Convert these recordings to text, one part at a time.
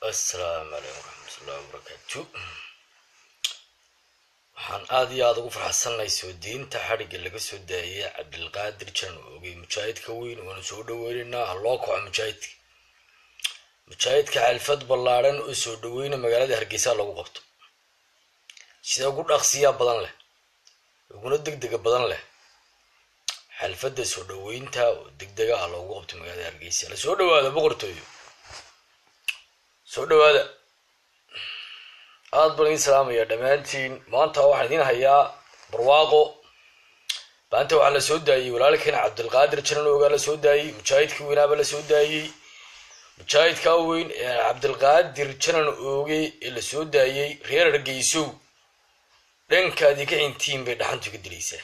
assalaamu calaykum waraxmatullahi wabarakaatu waxaan aada iyo aada ugu farxadsannahay soo diinta xadhigga laga soo daayay cabdilqaadir jan oogay mujaahidka weyn waanu soo dhaweynaynaa ha loo kaco mujaahidka mujaahidka xalfad ballaadhan oo soo dhaweyna magaalada hargeysa lagu qabto sida ugu dhaqsiyaa badan leh uguna degdega badan leh xalfadda soo dhaweynta oo degdega ah loogu qabto magaalada hargeysa la soo dhawaada boqortooyo soo dhawaada aada baan idin salaamaya dhammaantiin maanta waxaan idiin hayaa barwaaqo maanta waxaa la soo daayey walaalkeen cabdilqaadir janan oogaa la soo daayey mujaahidkii weynaaba la soo daayey mujaahidkaa weyn ee cabdilqaadir janan ooge ee la soo daayey reer hargeysow dhankaadii ka xintiin bay dhaxantu ka dilaysaa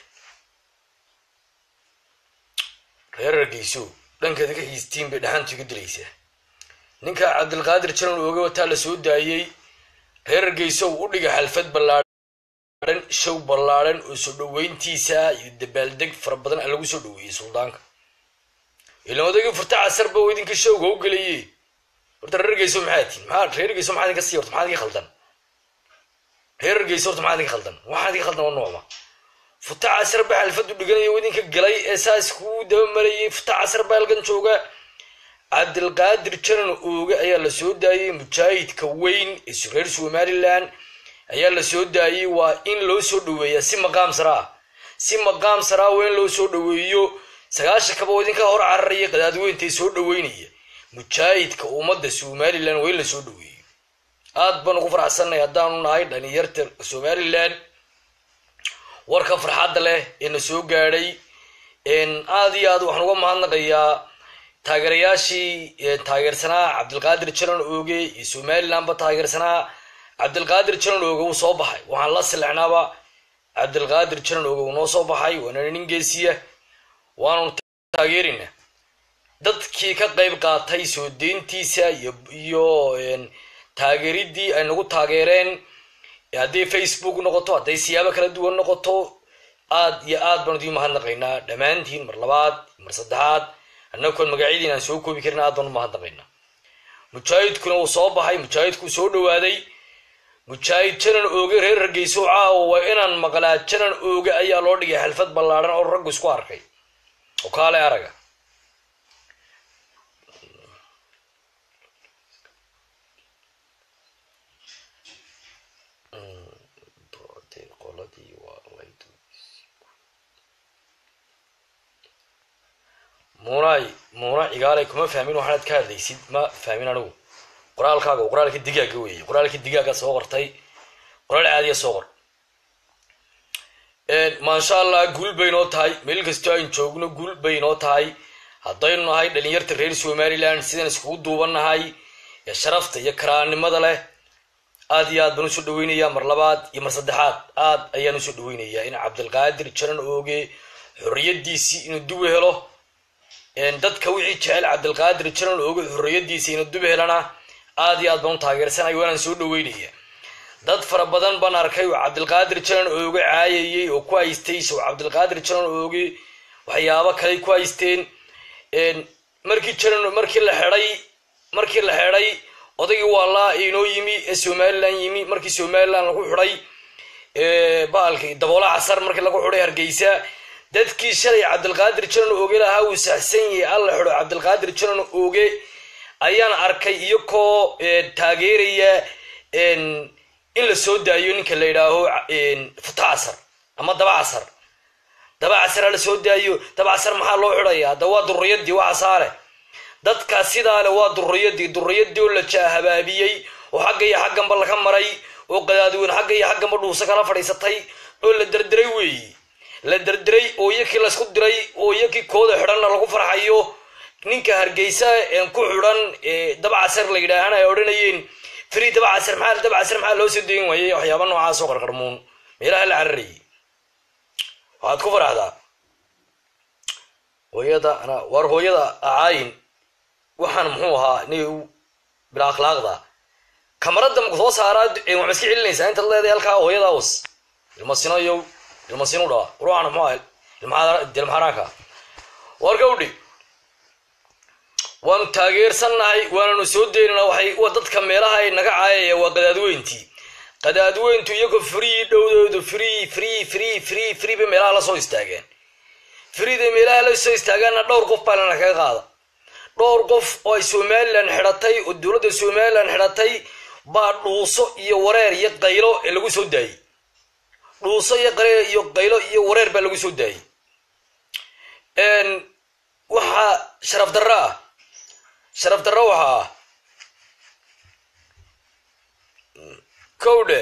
reer hargeysow dhankaadii ka xistiin bay dhaxantu ka dilaysaa ninka cabdilqaadir janan ooge wataa la soo daayey reer hargeysow u dhiga xalfad ballaadhan show ballaadhan oo soo dhaweyntiisa iyo dabaaldeg fara badan a lagu soo dhaweeyey suldaanka ilan odagii furta casarba oo idinka showga u gelaye horta reer hargeyso maxaa tiin maxaa reer hargeyso maxaa idinka sii horta maxaa idinka khaldan reer hargeyso horta maxaa idinka khaldan waxaa idinka khaldan waa noocma futa casar baa xalfad u dhiganaya oo idinka galay ee saas kuu daba marayay futa casar baa halkan jooga cabdilqaadir janan ooge ayaa la soo daayey mujaahidka weyn ee reer somalilan ayaa la soo daayey waa in loo soo dhaweeyaa si maqaam saraa si maqaam saraa waa in loo soo dhaweeyo sagaashan kaba oo idinka hor cararaya qadaadweyntae soo dhaweynaya mujaahidka ummadda somalilan waa in la soo dhaweeyo aad baan ugu faraxsannahay haddaanu nahay dhalinyarta somalilan warka farxadda leh ee na soo gaadhay aada iyo aad waxaan uga mahadnaqayaa taageerayaashii taageersanaa cabdilqaadir janan ooge iyo somalilandba taageersanaa cabdilqaadir janan ooge wuu soo baxay waxaan la silexnaaba cabdilqaadir janan ooge wuu noo soo baxay waana nin geesiya waanu taageerina dadkii ka qayb qaatay soo deyntiisa iyo taageeridii ay nagu taageereen hadday facebook noqoto hadday siyaabo kala duwan noqoto aad iyo aad baan idiin mahadnaqaynaa dhammaantiin mar labaad mar saddexaad annagoon magacyadiin aan soo koobi karin aad baan u mahadnaqaynaa mujaahidkuna wuu soo baxay mujaahidkuu soo dhawaaday mujaahid janan ooge reer hargeyso caawa waa inaan maqlaa janan ooge ayaa loo dhigay xalfad ballaadhan oo raggu isku arkay oo kaale araga muunay muuna cigaalay kuma fahmin waxaanad ka hadlaysid ma fahmin anigu qoraalkaaga qoraalka digaaga weeye qoraalka digaaga soo qortay qoraal caadiya soo qor maasha allah guul bay noo tahay meel kastoo ayn joogno guul bay noo tahay haddaynu nahay dhalinyarta reer somalilan sidaan iskugu duubannahay ee sharafta iyo karaannimada leh aad iyo aad baan usoo dhaweynayaa mar labaad iyo mar saddexaad aad ayaan usoo dhaweynayaa in cabdilqaadir janan ooge xorriyadiisii inuu duwe helo dadka wixii jecel cabdilqaadir janan ooge xorriyadiisa ina dub helana aad iyo aad baan u taageersanay waanaan soo dhaweynaya dad fara badan baan arkay oo cabdilqaadir janan ooge caayayey oo ku haystay sow cabdilqaadir janan ooge waxyaabo kaley ku haysteen markii janan markii la xeday markii la xeday odaygii waalaa inoo yimi ee somalilan yimi markii somalilan lagu xidhay baalki daboola casar markii lagu xidhay hargeysa dadkii shalay cabdilqaadir janan ooge lahaa uu saxsan yahay alla xido cabdilqaadir janan ooge ayaan arkay iyakoo taageeraya in la soo daayo ninka la yidhaaho futa casar ama daba casar daba casara la soo daayo daba casar maxaa loo xidhaya hadda waa duriyadii waa casaare dadka sidaa le waa duriyadii duriyadii oo la jaahabaabiyey oo xagga iyo xagganba laga maray oo qadaadweyn xagga iyo xagganba dhuusa kala fadhiisatay oo la derderay weeye la derderay oo iyakii laysku diray oo iyakii kooda xidhanna lagu farxayo ninka hargeysa ku xidhan daba casar la yidhaahana ay odhanayeen free daba casar maxaa daba casar maxaa loo soo dayin waayey waxyaaba noocaas oo qarqarmuun meelaha la cararayay waxaad ku faraxdaa hooyada ana war hooyada acaayin waxaan muxuu ahaa ni bila akhlaaqda kamaradda maku soo saaraa waxma iska celinaysaa intaad leedahay halkaa hooyada was ilmasino iyo ilmasinu dhaa ruuxana muxuu aha ilmaxaaraanka war gawdhi waanu taageersannahay waananu soo daynana waxay wa dadka meelaha ay naga caayaya waa qadaadweyntii qadaadweyntu iyagoo free dhowdoodu free free free free free bay meelaha la soo istaageen freeday meelaha la soo istaageenna dhowr qof baa lana kaga qaada dhowr qof oo ay somalilan xidhatay oo dowladda somalilan xidhatay baa dhuuso iyo wareer iyo qaylo ee lagu soo daayey dhuuso iyo qareer iyo qaylo iyo wareer baa lagu soo daayey waxaa sharaf darro ah sharaf darro waxaa ah kowdhe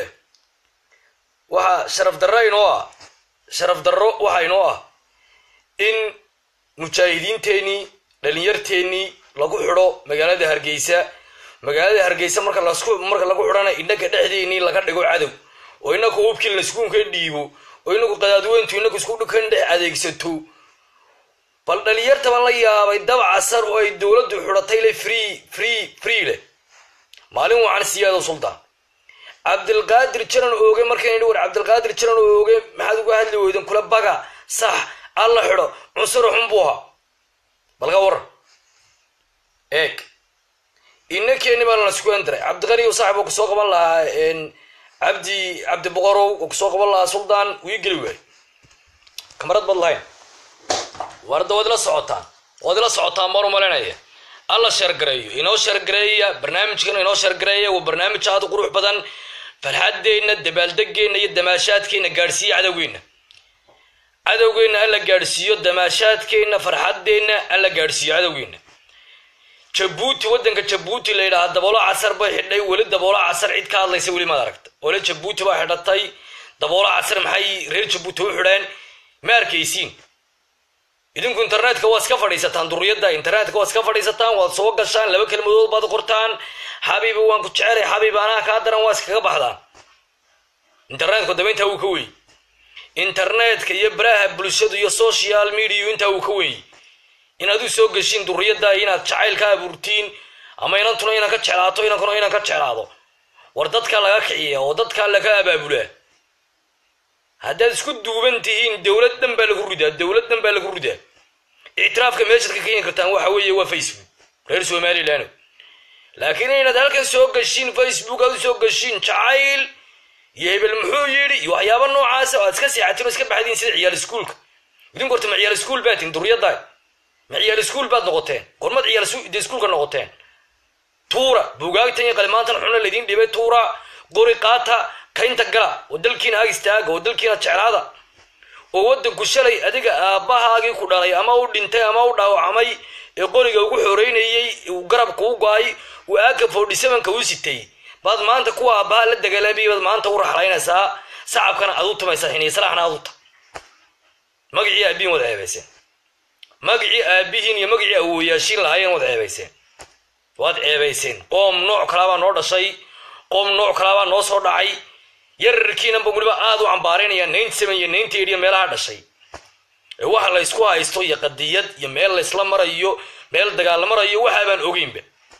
waxaa sharaf darro inoo ah sharaf darro waxaa inoo ah in mujaahidiinteenii dhalinyarteennii lagu xidho magaalada hargeysa magaalada hargeysa marka lasku marka lagu xidhana innaka dhexdeennii laga dhigo cadow oo inaku hubkii laskuunka dhiibo oo inaku qadaadweyntu inaku isku dhukan dhex adeegsato bal dhalinyarta baan la yaabay dabaca sar oo ay dowladdu xidhatay le free free free leh maalin wacan siyaado sultaan cabdilqaadir jaran ooge markaan idhi war cabdilqaadir jaran ooge maxaad uga hadli weyden kula baga sax alla xidho cunsuro xun buu ahaa balka waran eeg inakeeni baa lana isku endiray cabdiqani saaxib oo kusoo qaban lahaa cabdi cabdi boqorow oo kusoo qaban lahaa suldaan wii geli waay kamarad bad lahayn warda waad ila socotaan waad ila socotaan baan umalinaya alla sheergareeyo inoo sheergareeya barnaamijkan inoo sheergareeya waa barnaamij aad u qurux badan farxaddeenna dabaaldegeenna iyo damaashaadkeenna gaadhsiiya cadowgeenna cadowgeenna alla gaadhsiiyo damaashaadkeenna farxaddeenna alla gaadhsiiyo cadowgeenna jabuuti waddanka jabuuti la yidhaha daboolo casar bay xidhay weli daboolo casar cid ka hadlaysa weli maad aragta ole jabuuti baa xidhatay daboolo casar maxay reer jabuuti u xidheen ma arkaysiin idinku internetka waa iska fadhiisataan duriyadda internetka waa iska fadhiisataan waad soo gashaan laba kelmadood baad qortaan xabiibi waan ku jecelay xabiib anaa kaa daran waa iskaga baxdaan internetku daba intaa wuu ka weeyey internetka iyo baraha bulshadu iyo social media intaa wuu ka weeyey inaad u soo geshiin duriyadda inaad jacayl ka abuurtiin ama inantuna inaan ka jeclaato inankuna inaan ka jeclaado war dadka laga kiciya oo dadka laga abaabulaa haddaad isku duuban tihiin dowlad dhan baa lagu ridaa dowlad dhan baa lagu ridaa ictiraafka meeshaad ka keeni kartaan waxa weeye waa facebook reer somaliland laakiin inaad halkan soo gashiin facebook aad u soo gashiin jacayl iyo hebel muxuu yidhi iyo waxyaaba noocaasa oo aad iska seexatiin oo iska baxdiin sida ciyaal iskuulka idinku horta ma ciyaal iskuul baa tihin duriyaddaa ma ciyaal iskuul baad noqoteen gormad ciyaal de iskuulka noqoteen tuura buugaagtan iyo qalimaantan xuna laydin dhibay tuura qori qaata kaynta gala oo dalkiina ag istaaga oo dalkiina jeclaada oo waddanku shalay adiga aabbahaagii ku dhalay ama u dhintay ama u dhaawacmay ee qoriga ugu xoreynayey uu garabka u go-ay uu aaka forty sevenka u sitay baad maanta kuwa aabbaha la dagaalamay baad maanta u raxlaynaysaa sacabkana aad u tamaysaa xiniisalaxna aad u ta magacii aabihiin wad ceebayseen magacii aabihiin iyo magacii awooyaashiin lahaayeen wad ceebayseen waad ceebayseen qoom nooc kalaabaa noo dhashay qoom nooc kalaabaa noo soo dhacay yararkiinanba weliba aad u cambaaraynaya ninety seven iyo ninety eight iyo meelaha dhashay ee waxa la ysku haysto iyo qadiyad iyo meel laysla marayo meel dagaal la marayo waxa baan ogeynba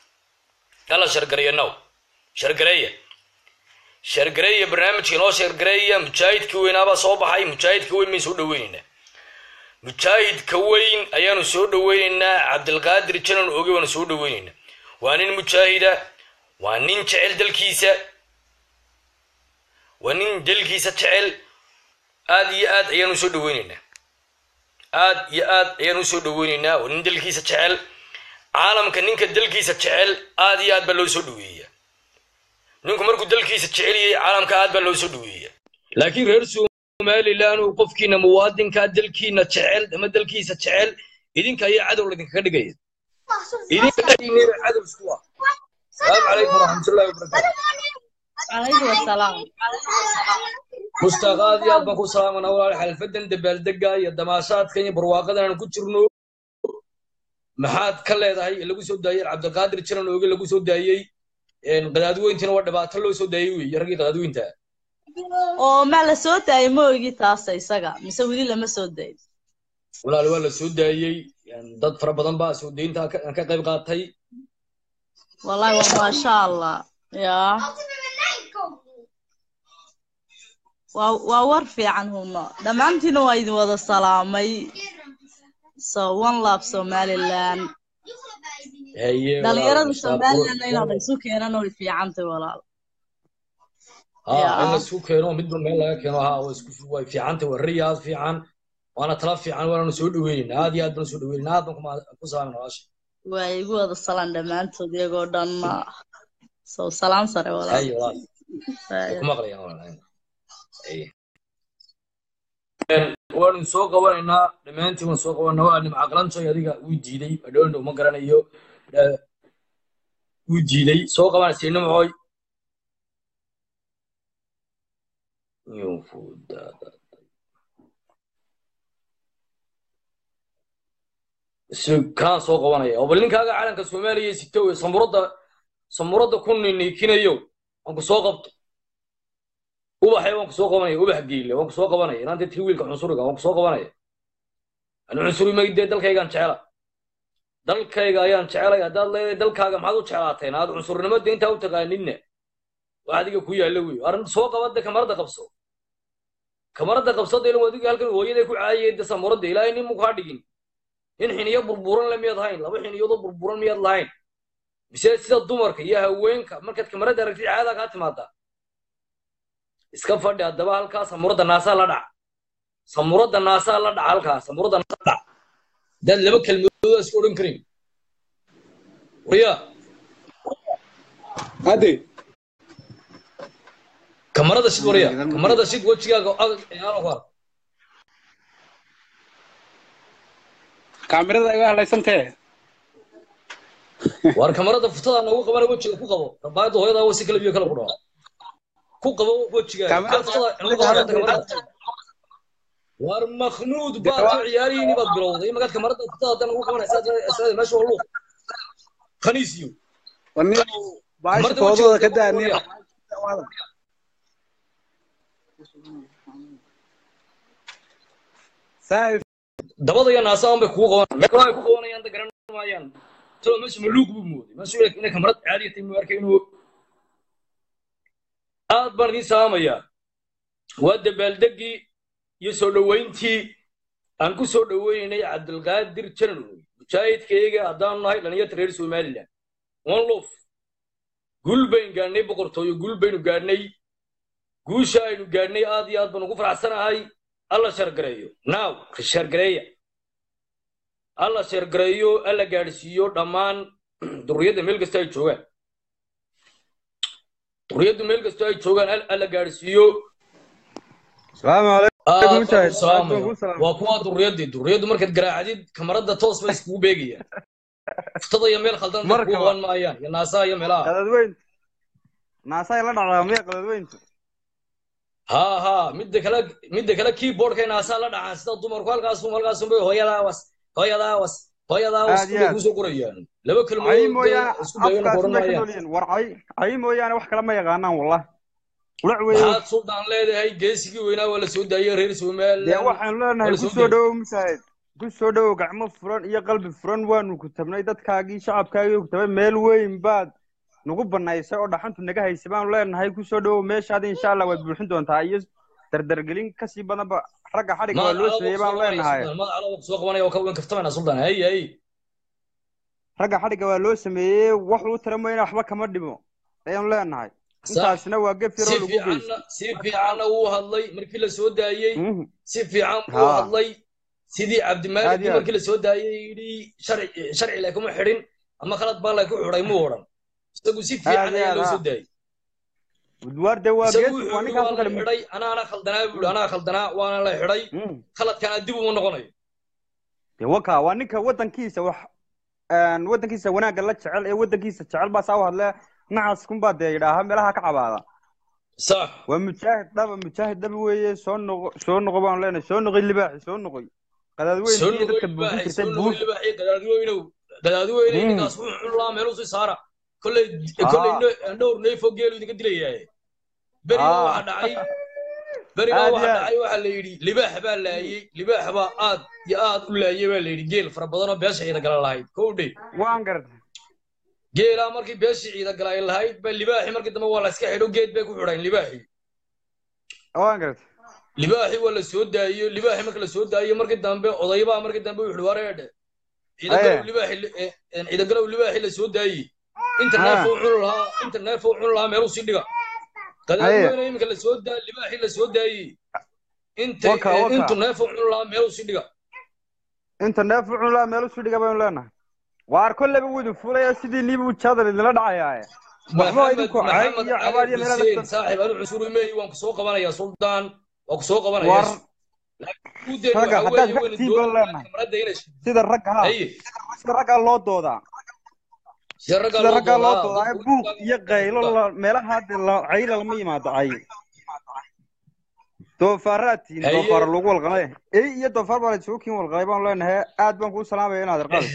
yalla shargareeya now shargareeya shargareeya barnaamijka inoo shargareeya mujaahidka weynaabaa soo baxay mujaahidka weyn bayn soo dhaweynaynaa mujaahidka weyn ayaanu soo dhaweynaynaa cabdilqaadir janan oge baanu soo dhaweynaynaa waa nin mujaahida waa nin jecel dalkiisa waa nin dalkiisa jecel aad iyo aad ayaanu soo dhaweynaynaa aad iyo aad ayaanu usoo dhaweynaynaa waa nin dalkiisa jecel caalamka ninka dalkiisa jecel aad iyo aad baa loo soo dhaweeyaa ninku markuu dalkiisa jeceliyey caalamka aad baa loo soo dhaweeyaa laakiin reer somalilan uu qofkiina muwaadinka dalkiina jecel ama dalkiisa jecel idinka ayaa cadow laydinkaga dhigaya idinka dhexdiinaba cadow isku ah salaamu calaykum waraxmatullahi wabarakaatu عليكم السلام mustaaq aad iyo aad baan ku salaamanaa walaal xalfadan dabaaldega iyo damaashaadkan iyo barwaaqadan aan ku jirno maxaad ka leedahay lagu soo daayey cabdiqaadir jiran ooge lagu soo daayey qadaadweyntiina waa dhibaato loo soo daayey wey raggii qadaadweynta oo ma la soo daayay ma ogi taasa isaga mise weli lama soo dayin walaal waa la soo daayey dad fara badan baa soo daynta ka ka qayb qaatay wallahi waa maasha allah ya waa waa war fiican huno dhammaantiina waa idin wada salaamay so one love somaliland haye dhalinyarada walaal somalilandna inaad isu keenana way fiicantay walaal ha yaa. in la isku keeno midba meel laga keeno ha waa isku way fiicantay waa riya aad fiican waana tala fiican waana soo dhaweynayna aad iyo aad baan soo dhaweynayna aad baan kuma- ku salaamay nolosha waa igu wada salaan dhammaantood iyagoo dhan sow salaam sare walaal haye walaal way Haye. ku maqlayaan walaal haye waanu soo qabanaynaa dhammaantiin waan soo qabanaa waa nimca qalantoy adiga wuu diiday adhoondhow ma garanayo Eh, wuu diiday soo qabanaysa nimcoy yufudaada si kaan soo qabanaya oo bal ninkaaga calanka soomaaliya sito wey samuradda samuradda ku ninikinayo waan ku soo qabto ubaxay waan ku soo qabanaya ubax geyle waan ku soo qabanaya inaanta tiri wiilka cunsuriga waan ku soo qabanaya ani cunsuri maydee dalkaygaan jecela dalkayga ayaan jecelay haddaad leedahay dalkaaga maxaad u jeclaateen aad cunsurnimada intaa u taqaaninna wax adiga ku yaalla wey arrin soo qabadde kamarada qabso kamarada qabsada ilaa adiga halkan hooyaday ku caayay de samuradda ilaahay nin mu kaa dhigin nin xiniyo burburan le miyaad hayn laba xiniyoodoo burburan miyaad lahayn mise sida dumarka iyo haweenka markaad kamarada aragtid caadaa kaa timaadaa iska fadhi haddaba halkaa samuradda naasaa la dhac samuradda naasaa la dhac halkaa samuradda naasaa la dhac haddaad laba kelmadoodaa isku odhan karin wariya Ade, kamarada sid wariya kamarada sid wejigaaga adag aan ku arko kaamirada iga hadlaysantee. war kamarada futada noogu qabana wejiga ku qabo rabaayadda hooyadaa wasi kala biyo kala ku dhawa ku qabo wejigaaga Kamarada- Kaa futada noogu qabana kamarada war makhnuud baad ka ciyaarihiini baad bilowday magaad kamarada futada hadda noogu qabanaysa asaada meesha waa luuq khaniisiyo Wani baasha Kamarada foodooda wejiga ka ku daani. qabaya. Saaxiib, dabada iyo naasaan bay kugu qabanayaan meel kale ay ku qabanayaan da garan maayaan talo meesha maluug buu mooday meesha inay inay kamarad caadi tahay muu arkay inuu aad baan idiin salaamayaa waa dabaaldegii iyo soo dhoweyntii aan ku soo dhoweynay cabdulqaadir jananoy mujaahidkayga haddaanu nahay dhalinyarta reer somaliland one lof guul baynu gaadhnay boqortooyo guul baynu gaadhnay guusha aynu gaadhnay aad iyo aad baan ugu faraxsanahay alla shargareeyo now shargareeya alla shargareeyo alla gaadhsiiyo dhammaan duriyadda meel kasta ay joogaan duriyaddu meel kasta ay joogaan al- alla gaadhsiiyo salaamu aad calaykum baan Mujaahid. u salaamaya Aad baan kuu salaamay. waa kuwaa duriyadii duriyaddu markaad garaacdid kamarada toos bay iskugu beegayaan futada iyo meel khaldan bay Marka kugu waa- qaban maayaan iyo naasaha iyo meelaha Qadadweyn. Naasaa la dhacdaa miya qadadweyntu? ha ha midda kale midda kale keyboardkay naasaha la dhacaan sida dumarku halkaasum halkaasum bay hooyadaa was hooyadaa was hooyadaa was Aad iyo bay aad. kusoo qorayaan laba Cay kelmadood mooyaane dee isku beegana ku afkaas odhan may ka maayaan noolyihiin. War cay, cay mooyaane wax kale ma yaqaanaan wallah. Ulac weeye. maxaad suldaan leedahay geesigii weynaa waa la soo daayay reer Dee somaliland waxaan leenahay Wala ku soo soo geli. dhowow Mujaahid. Ku soo dhowow gacmo furan iyo qalbi furan waanu ku tabnay dadkaagii shacabkaagii ku tabay meel weyn baad nagu banaysay oo dhaxantu naga haysay baanu leenahay ku soo dhowow meeshaada insha allah waad buuxin doontaa iyo dardargelin kasii badanba ragga xadhigga waa loo sameeyey baanu leenahay magaca alaba kusoo qabanaya waa ka weyn kaftamayna suldaan hay hay ragga xadhigga waa loo sameeyey wax uu tira mooyane waxba kama dhimo ayaanu leenahay Sax. intaasina waa gef si yaroo lagu geystay fiicanna si fiicanna wuu hadlay markii la soo daayey Mhm. si fiican buu Ha. hadlay sidii Aad cabdimaalig iyo aad. markii la soo daayey yidhi sharci sharci leh kuma xidhin ama khalad baa leh ku xidhay muu odhan isagu si Aad fiican iyo ayaa aad, loo ha. soo daayey waar dee waa isagu gees wuxuu waa yidhi ninkaas waa oo la kale xidhay anaana khaldanaa buu yidhi anaa khaldanaa waana la xidhay Mhm. khaladkana dib uma noqonayo dee waka waa ninka wadankiisa wax een, wadankiisa wanaagga la jecel ee wadankiisa jecel baa saa u hadle nacaas kunbaa dee yidhaaha meelaha ka cabaada sax waa mujaahid dhaba mujaahid dhaba weeye soo noqo soo noqo baanu leenahay soo noqoy libaaxi soo noqoy qadaadweyn soo iyo dadka noqoy buufin libaaxi jirtay soo buuf noqoy libaaxi gadaadiweynow gadaadiweyne Mm. ninkaas wuxuu cunlaa meeluu sii saara kolley Ah. kolley ne- dhowr neefoo geelu idinka dilayaaye berigaa Ah. waxaa dhacay berigaa Aad iyo waxaa aad. dhacay waxaa la yidhi libaax baa laayey libaax baa aad iyo aad u laayey baa la yidhi geel fara badan oo beesha ciida gala lahayd kow dhe waan gartay geelaa markii beeshii ciida gala ay lahayd ba libaaxi markii dambe waa la iska xidho geed bay ku xidhayn libaaxi waan gartay libaaxi waa la soo daayiyo libaaxi marka la soo daayiyo markii dambe odaybaa markii dambe wuxuu wareedhe ciidagalow Aye. libaaxi la- eh, eh, ciidagalow libaaxi la soo daayey inta Ha. neefo cuni lahaa inta neefo cuni lahaa meeluu sii dhiga Aye. qadaadweyne iminka la soo daa libaaxi la soo daayey inta Waka, eh, waka. intu neefo cuni lahaa meeluu sii dhiga inta neef u cunlaa meel usii dhiga baynu leenahay waar kolleyba wuu idin fulaya sidii niiba ujaadal idinla dhacayaaye waxba maxamed idinku cay maxamed iyo cabaad cali iyo meelaha xuseen dadka saaxib anu cusuri mehi waan ku soo qabanayaa suldaan waan ku soo qabanaya war udeyn ragga waxa haddaad weeye wayna ragtiin baan doonayaan leenahay kamarada inay sida ragga ha haye sida raggaa loo doodaa sida raggaa sida loo raggaa loo doodaa doodaa dadku buuq iyo qaylo la- meelaha hadda la- cayla lama yimaado cay doofaaraadtiin Haye. doofaara lagu walqalay ey iyo doofaar baa la isugu kiin walqalay baan leenahay aad baan kuu salaamaya inaad arqaado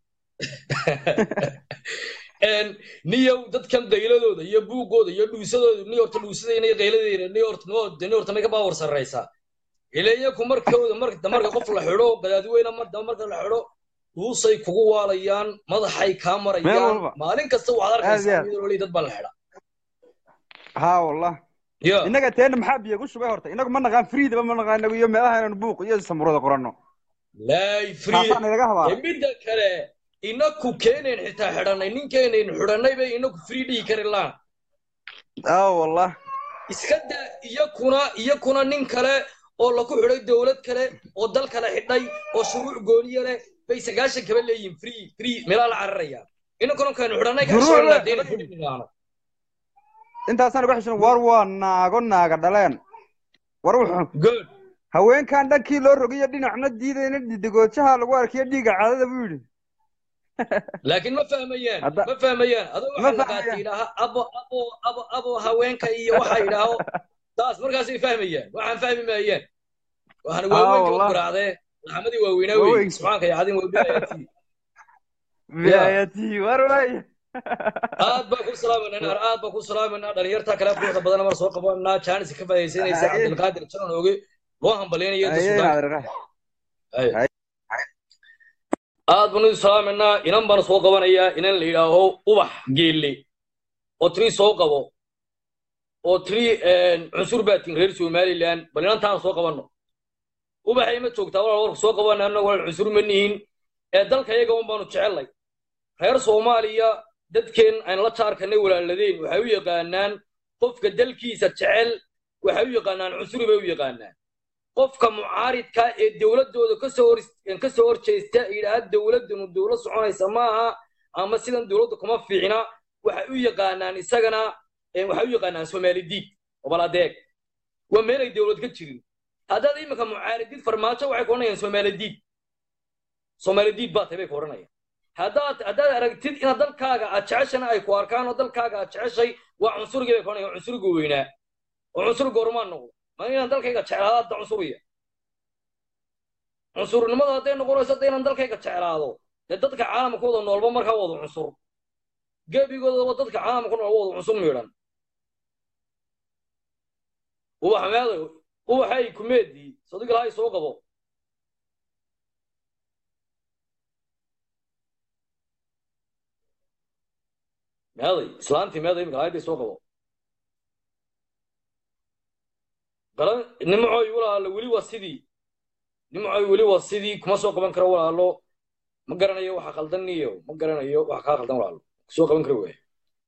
een niyow dadkan qayladooda iyo buuqooda iyo dhuusadooda ni horta dhuusadayna iyo qayladayna ni horta ni ni horta may ka baawar sarraysaa ileeyaku markooda marka marka qof la xidho gadaadweyne mar dama marka la xidho dhuusay kugu waalayaan madaxay kaa Meel marayaan walba. maalin kasta waxaad Aad iyo arkaysaa aad. iyadoo laleeyahay dad baa la xidha haa wallah ya innaga teena maxaa biyo ku shubay horta innagu ma naqaan friidaba ma naqaan inagu iyo meelaha inaanu buuq iyo samurada qoranno laay free taasaan inaga ee habaara midda kale inaku keenayn xitaa xidhanay ninkeenayn xidhanay bay inaku free dhihi kari laan aa wallah iska daa iyakuna iyakuna nin kale oo lagu xidhay dowlad kale oo dal kale xidhay oo shuruuc gooniye leh bay sagaashan kaba leeyihin free free meelaa la cararayaan inankuna kaynu xidhanay Shuruuc kasoo leh. laadeen xidhinaano intaasaan uga xishin war waa naago naaga dhaleen war wuxuu good haweenkan dhankii loo rogiyo dhinacna diidayna didigoojaha lagu arkiyo dhiiga caadada buu yidhi laakiin ma fahmayaan Hadda- ma fahmayaan adoo Ma waxaa la fahmayaan. qaatay idhaaha abo abo abo abo haweenka iyo waxa idhaaho taas markaasay fahmayaan waxaan fahmi maayaan waxaan Ah, waaweynka wallah. u garaacdee laxamadii waaweynaa wey Waaweyn. subxaanka iyo cadin weybilayatii biaayatii war waay aad baan ku salaamanaa aad baan ku salaamanaa dhalinyarta kale quruxda badan mar soo qabanaa jaanis ka faa'iidaysanaysa Aye. cabdilqaadir janan ooge loo hambaleynayo inta Ayay suudaan naadiraha. Aye. aad baan u salaamanaa inan baan soo qabanayaa inan la yidhaaho ubax geelle oo tiri soo qabo oo tiri cunsur baatin reer somaliland bal inantaan soo qabanno ubaxay ma joogtaa walaal warku soo qabana annaga walaal cunsur ma nihin ee dalka iyaga un baanu jecelnay reer soomaaliya dadkeen aan la jaarkanay walaaladeen waxay u yaqaanaan qofka dalkiisa jecel waxay u yaqaanaan cunsuri bay u yaqaanaan qofka mucaaridka ee dowladooda kasoo hor kasoo horjeesta yidhaahda dowladanu dowlad soconaysa maaha ama sidan dowladda kuma fiicna waxay u yaqaanaan isagana eh, waxay u yaqaanaan soomaali diid obal adeeg waa meelay dowlad ka jirin haddaad iminka mucaaridid farmaajo waxay ku odhanayaan soomaali diid soomaali diid baa tahay bay ku odhanayaan haddaad haddaad aragtid inaad dalkaaga aad jeceshana ay ku arkaan oo dalkaaga aad jeceshay waa cunsurigii bay ku odhanayaan cunsuriga weynaa oo cunsur goormaan noqdo ma inaan dalkayga jeclaado hadda cunsuriya cunsurnimada hadday noqonayso hadda inaan dalkayga jeclaado dee dadka caalamka wada noolba markaa wada cunsur gebigoodaba dadka caalamka nool wada cunsur miidhan ubax meeday ubaxay kumeedii sadiq lahay soo qabo meeday islaantii meeday imika lahaydii soo qabo garan nimcoy walaalo weli waa sidii nimcoy weli waa sidii kuma soo qaban karo walaalo ma garanayo waxa khaldan niyo ma garanayo waxa kaa khaldan walaalo kusoo qaban karo waay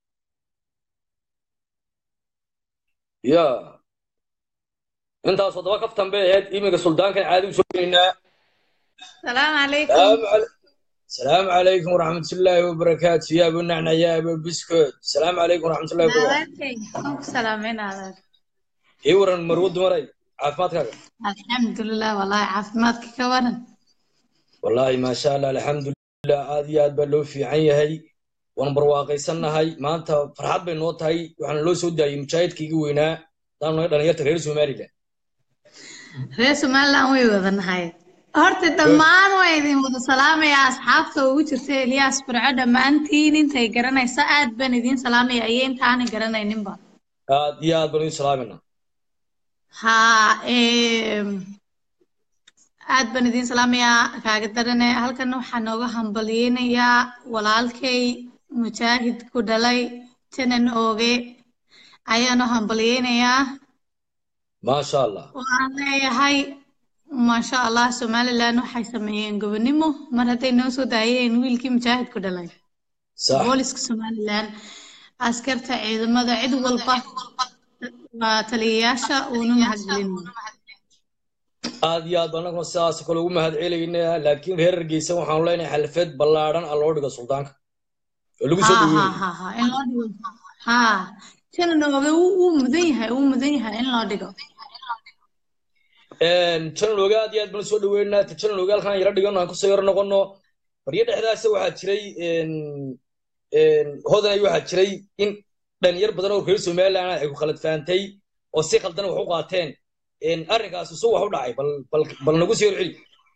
ya intaas todoba kaftan bay ahayd iminka suldaankan caadi u soo gelaynaa السلام عليكم السلام عليكم السلام عليكم ورحمة الله وبركاته يا أبو النعنع يا أبو بسكوت السلام عليكم ورحمة الله وبركاته نادرتي سلامين عليك إيه ورن مرود مري عافماتك الحمد لله والله عافماتك كوانا والله ما شاء الله الحمد لله عادي عاد بلو في عين هاي ونبر واقعي سنة هاي ما أنت فرحات بينوت هاي وحنا لو سودا يمشاهد كي وينا دام نقدر نيرت غير سومالي لا reer somaliland way wadanahay horta dhammaan waa idin wada salaamaya asxaabta ugu jirta eliyaas burco dhammaantiin intay garanaysa aad baan idin salaamaya iyo intaanay garanayninba عاد يا عاد بنو سلامنا ha em, aad baan idin salaamayaa kaaga darane halkan waxaa nooga hambalyeynayaa walaalkay mujaahid ku dhalay janan ooge ayaanu hambalyeynayaa ما شاء الله waxaan leeyahay maasha allah somaliland waxay sameeyeen gobonimo mar hadday noo soo daayeen wiilkii mujaahidku dhalay sax booliska somaliland askarta ciidamada cid walba waa taliyayaasha uuna mahadcelin aad iyo aad baan anaguna sidaas kale ugu mahad celaynaa laakiin reer hargeysa waxaanu leenahay xalfeed ballaadhan a loo dhigo suldaanka oo lagu soo ha ha dhaweeyey ha ha in loo dhigo ha tana nooga wuu wuu mudan yahay wuu mudan yahay in loo dhigo janalooga aad iyo aad baan soo dhaweynaa ta janalooga halkaan yara dhigano aan kusoo yaro noqono baryo dhexdaasa waxaa jiray hodanay waxaa jiray in dhalinyar badan oo reer somaliland ay ku khalad fahantay oo si khaldan wax u qaateen arrinkaas su wax u dhacay bal bal bal nagu soo celi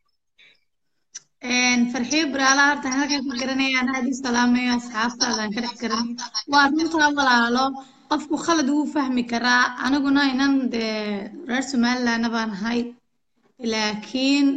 farxiyo buraala horta halkan ka garanayaan aad u salaamayo asxaabtaadaan ka dhex garanay waa runtaa walaalo qofku khalad wuu fahmi karaa aniguna inan dee reer somalilandna baan ahay laakiin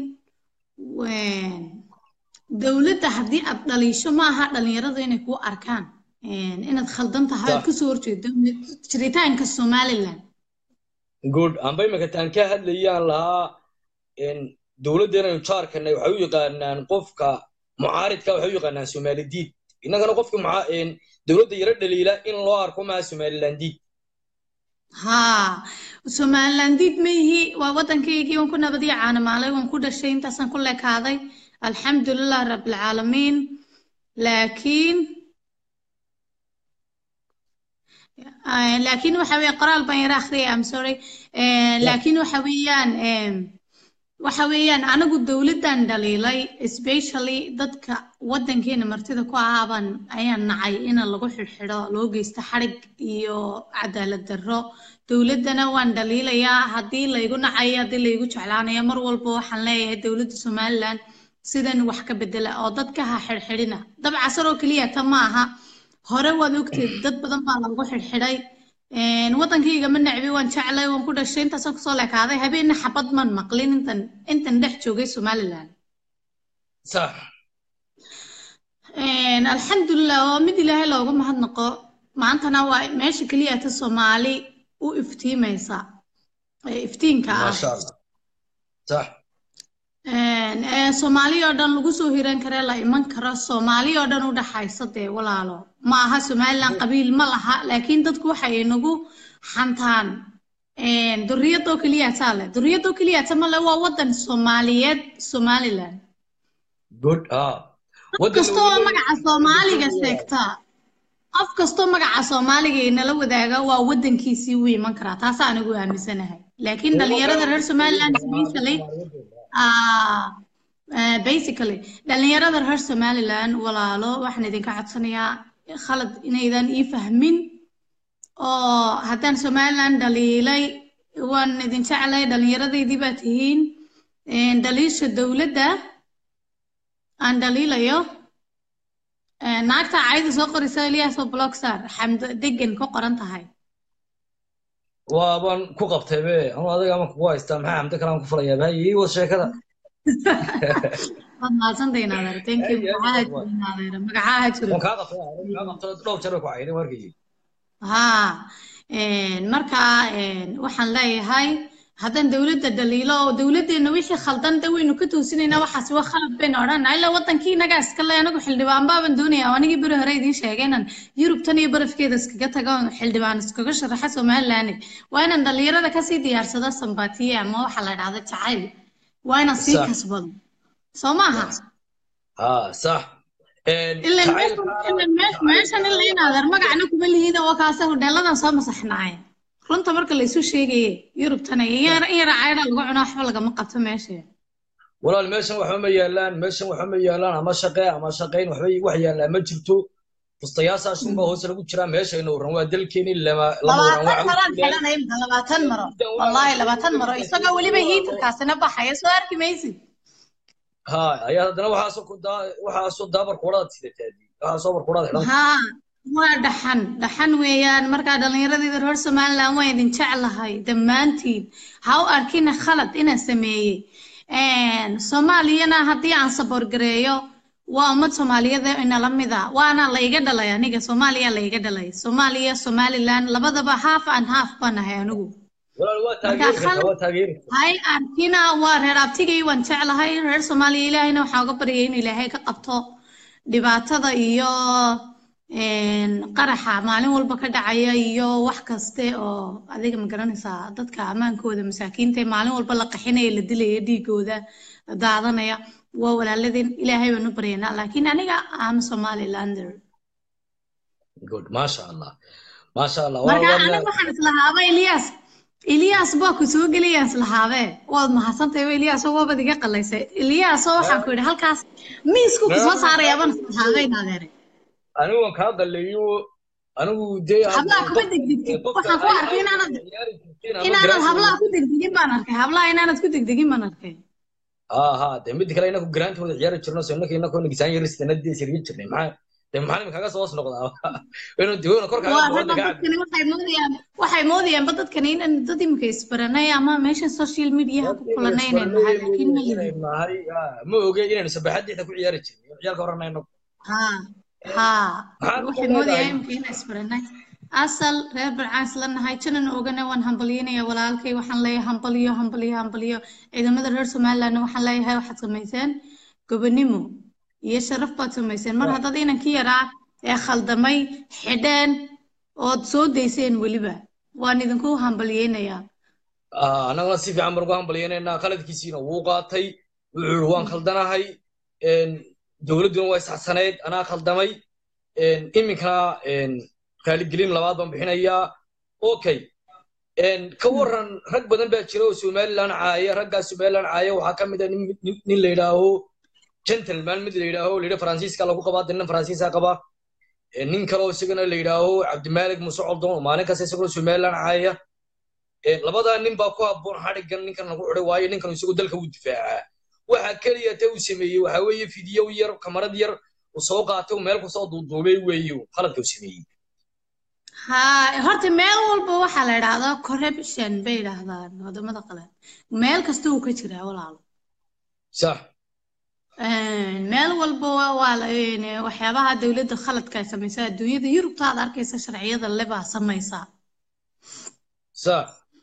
dowladda haddii aad dhaliisho ma aha dhalinyaradu inay kuu arkaan inaad khaldan tahay aad kasoo horjeedo jiritaanka somaliland good amba imika taan ka hadlayaan lahaa dowladdeena jaarkana waxay u yaqaanaan qofka mucaaridka waxay u yaqaanaan somalidiid innagana qofka dowladda yaro dhaliila in loo arko maha somalilandiid haa somalilandiid ma yihi waa waddankaygii waan ku nabadiyo caanamaalay waan ku dhashay intaasaan ku lekaaday alxamdulilah rabbilcaalamiin laakiin laakiin waxa weeye qoraal baan yara akhriyay am sorry laakiin waxa weeyaan waxa weeyaan anigu dowladdan dhaliilay especially dadka waddankeena martida ku ahaaban ayaan nacay in lagu xidhxidho loo geysto xadhig iyo cadaalad darro dowladdana waan dhaliilayaa haddii laygu nacayo haddii laygu jeclaanayo mar walba waxaan leeyahay dowladda somaliland sidan wax ka bedela oo dadka ha xidhxidhina dabcasar oo keliya ta ma aha hore waad ogteed dad badan baa lagu xidhxidhay waddankayga ma necbi waan jeclay waan ku dhashay intaasaan kusoo lekaaday habeenna xabad man maqlin intan intan dhex joogay somaliland sax alxamdulilah waa mid ilaahay loogu mahadnaqo maantana waa meesha keliya ta soomaali u iftiimaysa iftiinka ah maasha allah sax soomaali oo dhan lagu soo hiran kare la iman karo soomaali oo dhan u dhaxaysa dee walaalo ma aha somaliland qabiil ma laha laakiin dadku waxay nagu xantaan duriyadoo keliya taa leh duriyadoo keliya ta male waa waddan soomaaliyeed somaliland good ah qof kastoo magaca soomaaliga seegtaa qof kastoo magaca soomaaliga inala wadaaga waa waddankiisii u iman karaa taasa anigu aaminsanahay laakiin dhalinyarada reer somaliland especially basically dhalinyarada reer somaliland walaalo waxaan idinka codsanayaa khalad inaydan ii fahmin oo haddaan somaliland dhaliilay waan idin jeclay dhalinyaradaydii baa tihiin dhaliisha dowladda aan dhaliilayo naagta cayda soo qorisa eliyaasoo blockstar xamdo degan ku qoran tahay waabaan ku qabtay be anu adiga ama kugu haystaa maxaa xamdo kale aan ku falayaa bahay ii wad sheekada waad mahadsantahay naadeer thank you magacaha jiro naadeer magacaha jiro waan kaa qabtay kaa qabtay dhowr jeer bay ku cayday warkaygi haa marka waxaan leeyahay haddaan dowladda dhaliilo oo dowladdeena wixii khaldan de waynu ka toosinaynaa waxaas waa khalad baynu odhanaa ilaa waddankii inagaa iska le anagu xildhibaan baaban doonaya anigii beri hore idiin sheegay inaan yurub tan iyo barafkeeda iskaga tago xildhibaan iskaga sharaxa somaliland waa inaan dhalinyarada kasii diyaarsado sambatiye ama waxa la dhahda jacayl waa inaan sii kasbado soo maaha ha sax meeshan ila inaadeer magacna kuma lihiida oo kaasa hodheeladan soo masaxnaaya runta marka la isu sheegaye yurubtana in yara caydha lagu cuno waxba lagama qabto meesha walaal meeshan waxba ma yaalaan meeshan waxba ma yaalaan ama shaqe ama shaqayn waxba wax yaalaa ma jirto fustayaashaashin baa hoos lagu jiraa meeshayna waran waa dalkeeni lama labaatan maraan xelanay labaatan maro wallaahi labaatan maro isagoo weliba hiitarkaasina baxaya soo arki maysid ha ayaa haddana waxaasoo ku daa waxaasoo daabar kuuradaad sidataa waxaasoo bar kuuradaad xidhan haa waa dhaxan dhaxan weeyaan markaa dhallinyaradayda reer somaliland waan idin jeclahay dhammaantiin ha u arkina khalad inaan sameeyey soomaaliyana haddii aan saboorgareeyo waa ummad soomaaliyada inala mida waana la iga dhalay aniga soomaaliya la iga dhalay soomaaliya somaliland labadaba half and half baan ahay anigu walaal waa Marka taageeri kartaa khalad- waa taageeri hay arkina waa reer abtigay waan jeclahay reer soomaaliya ilaahayna waxaa uga baryay inuu ilaahay ka qabto dhibaatada iyo een, qaraxa maalin walba ka dhacaya iyo wax kaste oo adiga ma garanaysaa dadka ammaankooda masaakiinta ee maalin walba la qaxinaya la dilaya dhiigooda daadanaya waa walaaladeen ilaahay baan u baryaynaa laakiin aniga am somalilander good maasha allah maasha allah marka waa aniga waxaan islahaaba elias elias baa ku soo gelayaan islahaabe waad mahadsantahay ba elias oo waabad iga qalaysay elias oo waxaan ku yidhi halkaas miisku ku soo saarayaabaan islahaabay naadeere anigu waan kaa qaleeyo anigu dee hablaha kuma degdegtid waxaan ku arkay inaanad inaanad hablaha ku degdegin baan arkay hablaha inaanad ku degdegin baan arkay ha ha dee mid kale inaku garaanta wada ciyaari jirno so innaka inakoo nagisaan yarisana dee sirgin jirnay maxaa dee maxaa imika kaga soo hoos noqdaa inuu diwana kor waa kaaga ragga dadkani waxay moodayaan waxay moodayaanba dadkani inaan dad imika isbaranay ama meesha social mediaha ku kulanay inaan nahay laakiin ma lihin nahay ma oge inaynu sabaxadiixda ku ciyaari jirnay ciyaalka horanayno ha ha Maxaad waxay ku moodayaan leedahay? imika inaan isbaranay asal reer barcaan isla nahay janan ogane waan hambalyeynaya walaalkay waxaan leeyahay hambalyo hambalyo hambalyo ciidamada reer somalilandna waxaan leeyahay waxaad samayseen gobonimo iyo sharaf baad samayseen mar haddaad inankii yaraa ee khaldamay xidheen ood soo dayseen weliba waan idinku hambalyeynayaa annaguna si fiican baan ugu hambalyeynayna qaladkiisiina wuu qaatay wuxuu yidhi waan khaldanahay dowladduna waa isxasaneyd anaa khaldamay iminkana raaligelin labaad baan bixinayaa okay ka waran rag badan baa jira oo somaliland caaya raggaa somaliland caaya waxaa ka mid a nin nin- nin la yidhaaho gentleman mid la yidhaaho la yidhaho faransiiska lagu qabaa dee nin faransiisa qaba Eh, nin kale oo isagana la yidhaaho cabdimalik muuse coldoon oo maalin kasta isaguna somaliland caaya Eh, labadaa nin baa ku habboon xadhigan ninkan lagu xidhay waayo ninkan isagu dalka wuu difaacaa waxa keliya te uu sameeyey waxa weeye fidiyow yar kamarad yar uu soo qaatay uu meel kusoo duuduubay weeye uu qaladka uu sameeyey ha horta meel walba waxaa la idhaahdaa corruption bay idhaahdaan wadamada qalan meel kasta uu ka jiraa walaalo sax meel walba waa waa la- een, waxyaabaha dowladda khaladka ay samaysaa adduunyada yurubta aad arkaysa sharciyada lebaa samaysaa sax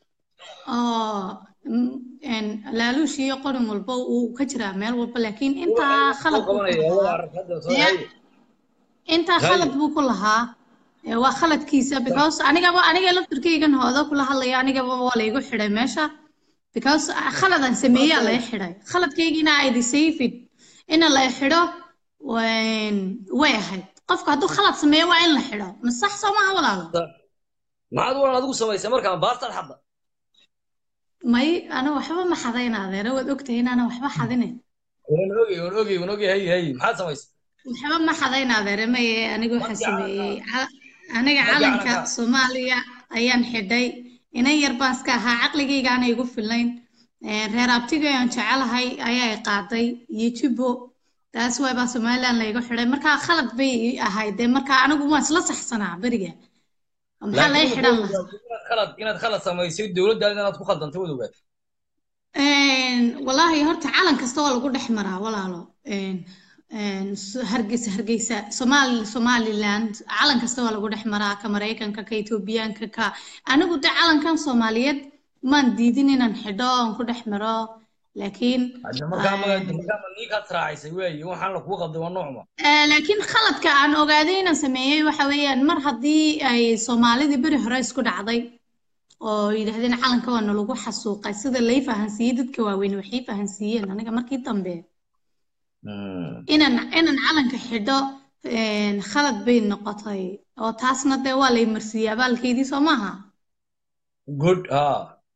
oo mm, een, laaluush iyo qorin walba uu ka jiraa meel walba laakiin intaa khalad buu ku lahaa Ya. intaa Hay. khalad buu ku lahaa ee waa khaladkiisa because anigaba aniga laftirkaygan hooda kula hadlaya anigaba waa laygu xidhay meesha because khaladan sameeyaa lay xidhay khaladkaygiina ay disayfid ina lay xidho waan- way ahayd qofka hadduu khalad sameeyo waa in la xidho ma sax soo maaha walaalo maxaad walan adigu samaysay markaan baastaan xadda may ana waxba ma xadayn adeera waad ogtahay inaana waxba xadinayn waan ogey waan ogey waan ogey hay hay maxaad samaysay waxba ma xadayn adeere maye aniga waxaa Markii sameeyey Cal- aniga Markii calanka calanka- soomaaliya ayaan xidhay inan yar baan iska ahaa caqligaygaana igu filayn Ee, reer abtiga aan jecelahay ayaa i qaaday iyo jubbo taas waay baa somaliland laygu xidhay markaa khalad bay ii ahayd dee markaa anigu waan isla saxsanaa beriga maxaa lay xidhan lahaa inaad khalad inaad khalad samaysay dowladdaada inaad ku khaldantay wad ogaad Een, wallaahi horta calan kasta waa lagu dhex maraa walaalo Een, een, so- hargeysa hargeysa somaali somaliland calan kasta waa lagu dhex maraa ka maraykanka ka etoobiyaanka ka anigu de calankan soomaaliyeed maan diidin inaan xidho oon ku dhex maro laakiin hadda markaa ma een, markaa ma nii kaad raacaysay weeye waxaan la kugu qabday waa noocma ee, laakiin khaladka aan ogaaday inaan sameeyey waxa weeyaan mar haddii ay soomaalidii beri hore isku dhacday oo yidhaahdeen calanka waa nalagu xasuuqay sida lay fahansiiyey dadka waaweyn waxay fahansiiyeen aniga markii dambe inaan inaan calanka xidho een, khalad bay noqotay oo taasna dee waa lay marsiiyey abaalkeydii soo maaha good ha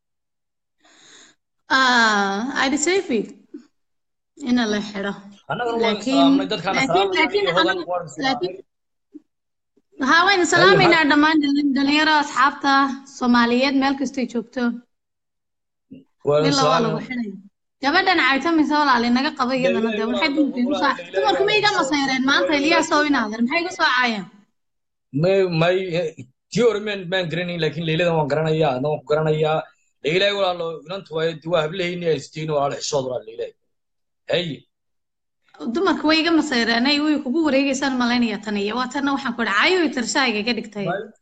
Ah, I deserve it ina la xidho annagana waan laakiin salaamnay dadkaana laakiin salaamay laakiin iyo hodan anigu waan laakiin salaamay haa waynu salaamaynaa dhammaan dhalin- dhalinyaro asxaabta soomaaliyeed meel kastay joogto waan ila waa lagu salaamay xidhaya gabadhan caytamaysa walaali naga qaba iyadana dee maxay dumarka igu soo dumarku ma iga masayreen maanta eliyaa soo inaader maxay igu soo caayeen may may tii hore maan maan garanayn laakiin leyladan waan garanayaa adna waan ku garanayaa leylay walaalo inantu waa waa hablahayni ay sitiin walaalo xishood walaalo leylay hay dumarku way iga masayreen ay way kugu wareegeysaan malaynaya tan iyo waa tanna waxaan ku idhi caayo tarshaayga iga dhigtay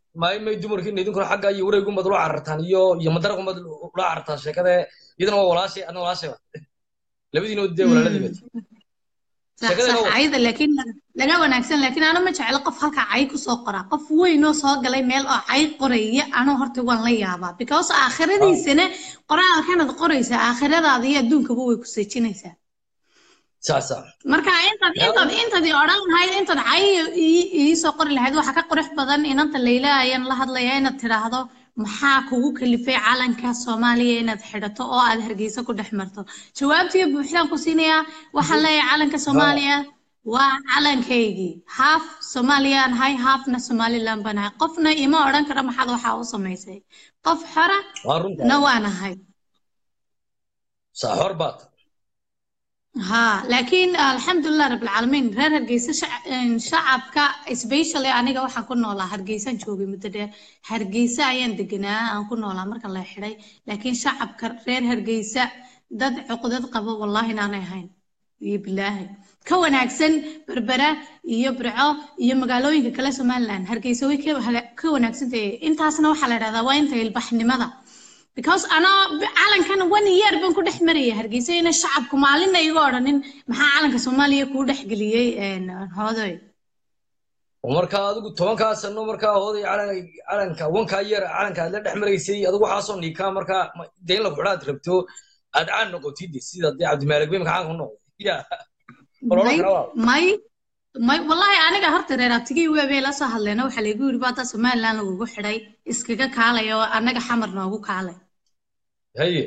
may may dumarkiina idinkuna xagga iyo wareegunbaad ula carartaan iyo iyo madaraqunbaad ula carartaan sheekada iyadana waa walaashay adna walaashay ba labadiina dee walaaladii bat صح شكلها صح هو. عايدة لكن laga wanaagsan laakiin ana ma jeclo qof halka cay kusoo qora qof weyn oo soo galay meel oo cay qoraya anoo horta waan la yaabaa because aakhiradiisana qoraalkanaad qoraysa aakhiradaada iyo adduunkaba way ku seejinaysaa sax sax marka intaad intaad intaad i odhan lahayd intaad cay ii- iisoo qori lahayd waxaa ka qurux badan inanta layla ayaan la hadlaya inaad tidhaahdo maxaa kugu kalifay calanka soomaaliya inaad xidhato oo aad hargeysa ku dhex marto jawaabtiyo buuxdaan ku siinayaa waxaan leeyahay calanka soomaaliya waa calankaygii haaf soomaaliyaan ahay haafna somaliland baan ahay qofna ima odhan kara maxaad waxaa u samaysay qof xora waa runta na waan ahay sax hor baad ها لكن الحمد لله رب العالمين reer hargeysa shac- een, shacabka especially aniga waxaan ku noolaa hargeysaan joogay muddo dheer hargeysa ayaan deganaa aan ku noolaa marka la xidhay laakiin shacabka reer hargeysa dad cuqdad qaba wallahi inaanay ahayn iyo bilaahi ka wanaagsan berbera iyo burco iyo magaalooyinka kale somaliland hargeysa way ka hala- ka wanaagsan tahay intaasna waxaa la dhahdaa waa inta ilbaxnimada because anoo b- calankan one year baan ku dhex maraya hargeysa ina shacabku maalinna iga odhanin maxaa calanka soomaaliya kuu dhex geliyey een, hoodoy oo markaa adigu tobankaa sano markaa hooday calan- calanka wankaa yar calanka aad la dhex maraysay adigu waxaasoo niikaa markaa ma- dee in la kuxidhaad rabto aad caan noqotid sida dee cabdimaalig bay maka caan ku noqday ya Walaalo may kale waa. may may wallahi aniga horta reer abtigii weebay la soo hadleena waxaa laygu yidhi baata somaliland lagugu xidhay iskaga kaalay oo annaga xamar noogu kaalay haye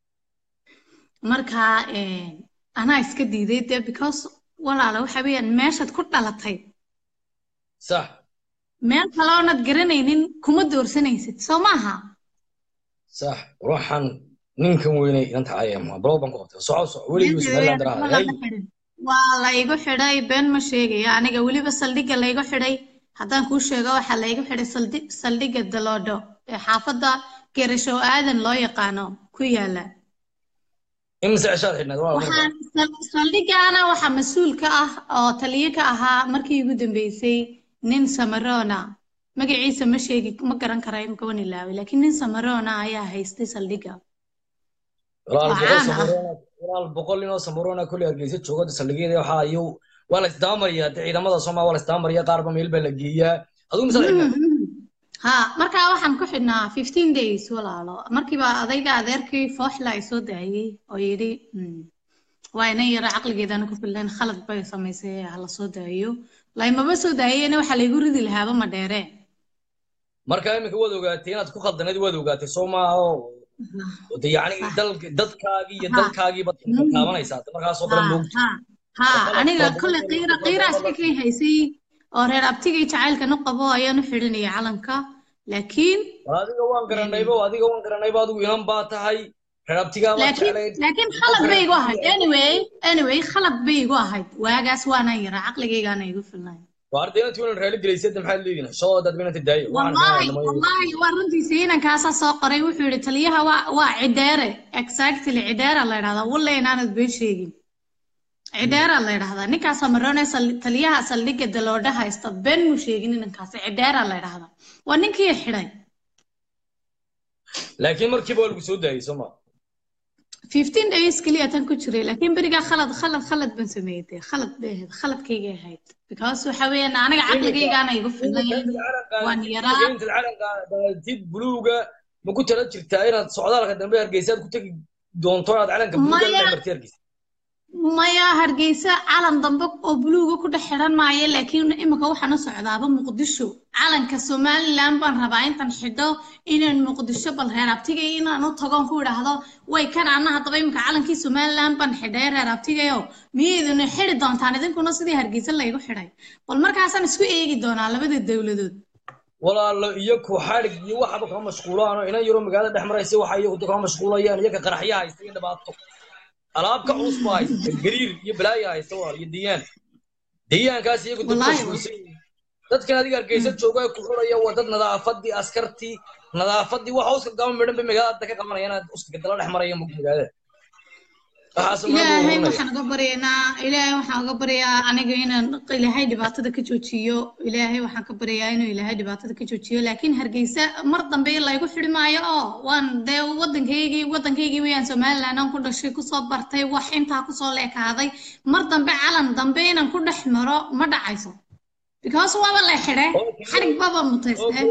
marka een, anaa iska diiday dee because walaala waxa weeyaan meeshaad ku dhalatay sax meel kale oonad garanaynin kuma doorsanaysid soo maaha sax ruuxan ninkan weynay inanta ayama balow baan ku qabtay soco soco weligii somaliland daraha hay waa laygu xidhay been ma sheegayo aniga weliba saldhigga laygu xidhay haddaan kuu sheego waxaa laygu xidhay saldhi- saldhigga daloodho ee xaafadda gerashow aadan loo yaqaano ku yaala imise ceshaad xidhnayd waa markaa waxaan sal- saldhiggaana waxaa mas-uul ka ah oo taliye ka ahaa markii ugu dambeysay nin samarona magaciisa ma sheegi ma garan kara imika wan ilaaway laakiin nin samarona ayaa haystay saldhigga walaal Waa boqol caan ah. samuroona walaal boqol inoo samuroona kulli hargeysa jooga saldhigyada waxaa iyo waa la isdaamariyaa dee ciidamada soomaa waa la isdaamariyaa qaarba meel baa la geeyaa adigu mise xidhnayd ha markaa waxaan ku xidhnaa fifteen days walaalo markiiba adayga adeerkii fooxla ay soo daayey oo yidhi "Mm, waa inan yaro caqligeedana ku filan khalad bay samaysay hala soo daayo laymaba soo daayeyna waxaa laygu ridi lahaaba ma dheere marka iminka waad ogaatay inaad ku khaldanayd waad ogaatay soo maaha oo de yacni Sax. dal- dadkaagii iyo Ha. dalkaagii baad Mm. taabanaysaa de markaasoo ha kale moogta ha ha Waa aniga qalad- kolley qiira qiiraas kay haysay oo reer abtigay jacaylkan u qabo ayaan u xidhanaya calanka laakiin War adiga waan garanayba adiga waan garanayba adigu inan baa tahay reerabtigaa baad laakiin jeclayd laakiin khalad bay igu ahayd anyway anyway khalad bay igu ahayd waagaas waanaan yaraa caqligaygaana igu filnay waa ardayna tuulan raali gelaysay de maxaad leedihin soo dad binanta daayo wallahi wallahi waa runtiisa inankaasaa soo qoray wuxuu yidhi taliyaha waa waa cidheere exactly cidheera la yidhahdaa walle inaanad been sheegin cidheera la yidhahdaa ninkaasaa maroone taliyaha saldhigga daloodha haysta been muu sheegin inankaasi cidheera la yidhahdaa waa ninkii xidhay laakiin markiiba waa lagu soo daayey soo maa fifteen days keliya tan ku jiray laakiin berigaa khalad khalad khalad baan sameeyey dee khalad bay ahayd khaladkaygay ahayd because waxa weeyaan aniga caqligaygaana igu filnayn waan yaraa intaad calanka daatid buluuga ma ku tala jirtaa inaad socdaalka dambe hargeysaad ku tegi doonto inaad calanka buluuga la Maya. dhex martay hargeysa maya hargeysa calan dambe oo buluuga ku dhex xidhan maayo laakiin imika waxaan u socdaaba muqdisho calanka somaliland baan rabaa intaan xidho inaan muqdisho bal reer abtigay inaan u tagoon ku idhaahdo way kan ana haddaba imika calankii somaliland baan xidhay reer abtigayo miyayduna xidhi doontaan idinkuna sidii hargeysa laygu xidhay bal markaasaan isku eegi doonaa labada dowladood walaalo iyo ku xadhig iyo waxaba kama mashquulaano inan yaroo magaalada dhex maraysa waxa iyagu kama mashquulayaan iyaga qaraxya haysta iyo dhibaato alaab ka culus baa haysta gariir iyo balaaya haysta walaal iyo diyaan diyaankaas iyagu dad Wallaahi. mashquulsan yihiin. dadkan adiga hargeysa jooga ee ku xuraya waa dad nadaafadii askartii nadaafadii waxa uska gama midhan bay magaalada ka qabanaya inaad uska dala dhex maraya magaalada waxaas ma ilaahay ururinaya waxaan uga baryaynaa ilaahay waxaan uga baryaa aniga inaan ilaahay dhibaatada ka joojiyo ilaahay waxaan ka baryaa inuu ilaahay dhibaatada ka joojiyo laakiin hargeysa mar dambe laygu xidhi maayo oo waan dee waddankaygii waddankaygii weyaan somaliland aan ku dhashay kusoo bartay wax intaa kusoo leekaaday mar dambe calan dambe inaan ku dhex maro ma dhacayso because waaba la xidhe xarig baba mutaysne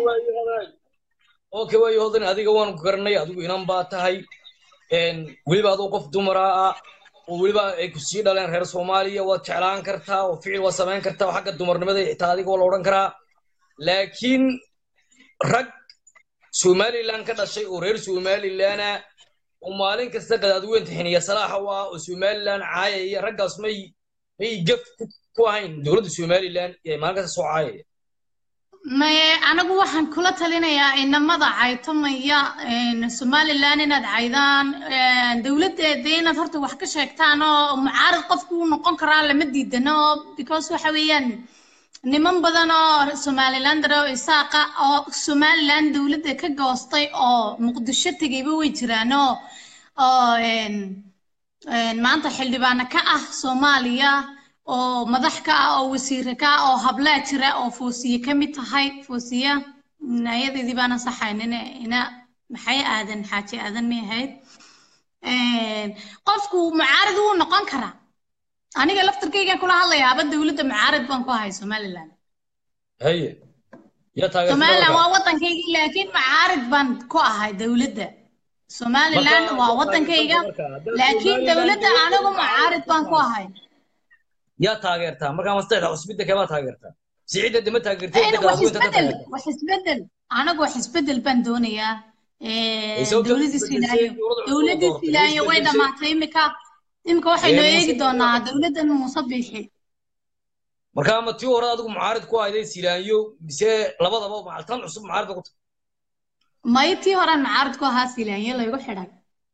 okay waayo hodan adiga waan ku garanay adigu inan baa tahay een, weliba adoo qof dumara ah oo weliba ay ku sii dhaleen reer soomaaliya waad jeclaan kartaa oo ficil waad samayn kartaa oo xagga dumarnimada xitaa adiga waa la odhan karaa laakiin rag somaliland ka dhashay oo reer somalilana oo maalin kasta qadaadweynta xiniya salaaxa u ah oo somaliland caayaya raggaas may may gaf ku- ku ahayn dowladda somaliland ee maalin kasta soo caayaya maye anigu waxaan kula talinayaa inamada caytamaya een, somaliland inaad caydaan een, dowladdeeda inaad horta wax ka sheegtaan oo mucaarad qofku uu noqon karaa lama diidano because waxa weeyaan niman badan oo somalilander oo isaaqa oo somaliland dowladda ka goostay oo muqdisho tegayba way jiraan oo oo een, een, maanta xildhibaano ka ah soomaaliya oo madax ka ah oo wasiire ka ah oo hablaa jira oo foosiye ka mid tahay foosiya ayadeedii baana saxayn ina ina maxay aadan xaaji aadan may ahayd Een, qofku mucaarad wuu noqon karaa aniga laftarkayga kula hadlayaaba dowladda mucaarad baan ku ahay somaliland haye yaa taageersan somaliland marka? waa waddankayga laakiin mucaarad baan ku ahay dowladda somaliland Marka- waa waddankayga laakiin dowladda anigu mucaarad baan ku ahay yaa taageertaa markaa masteexda cusbidda kemaa taageertaa siciidda dama taageertay Ayna dadka wax adduunka ka isbedel taageertaa wax isbedel anagu wax isbedel baan doonayaa Ay, sababta dowladii isbedelsay silaayo dowladda cusub dowladii doortay, silaayo way isbedelsay. dhamaatay imika imika waxaynu Ee, eegi Muuse- doonaa dowladdan muuse biixi markaa ma tii hore adigu mucaarid ku ahday silaanyo mise labadaba macaltan cusub mucaarid ku tahay may tii horaan mucaarad ku ahaa silaayo laygu xidhay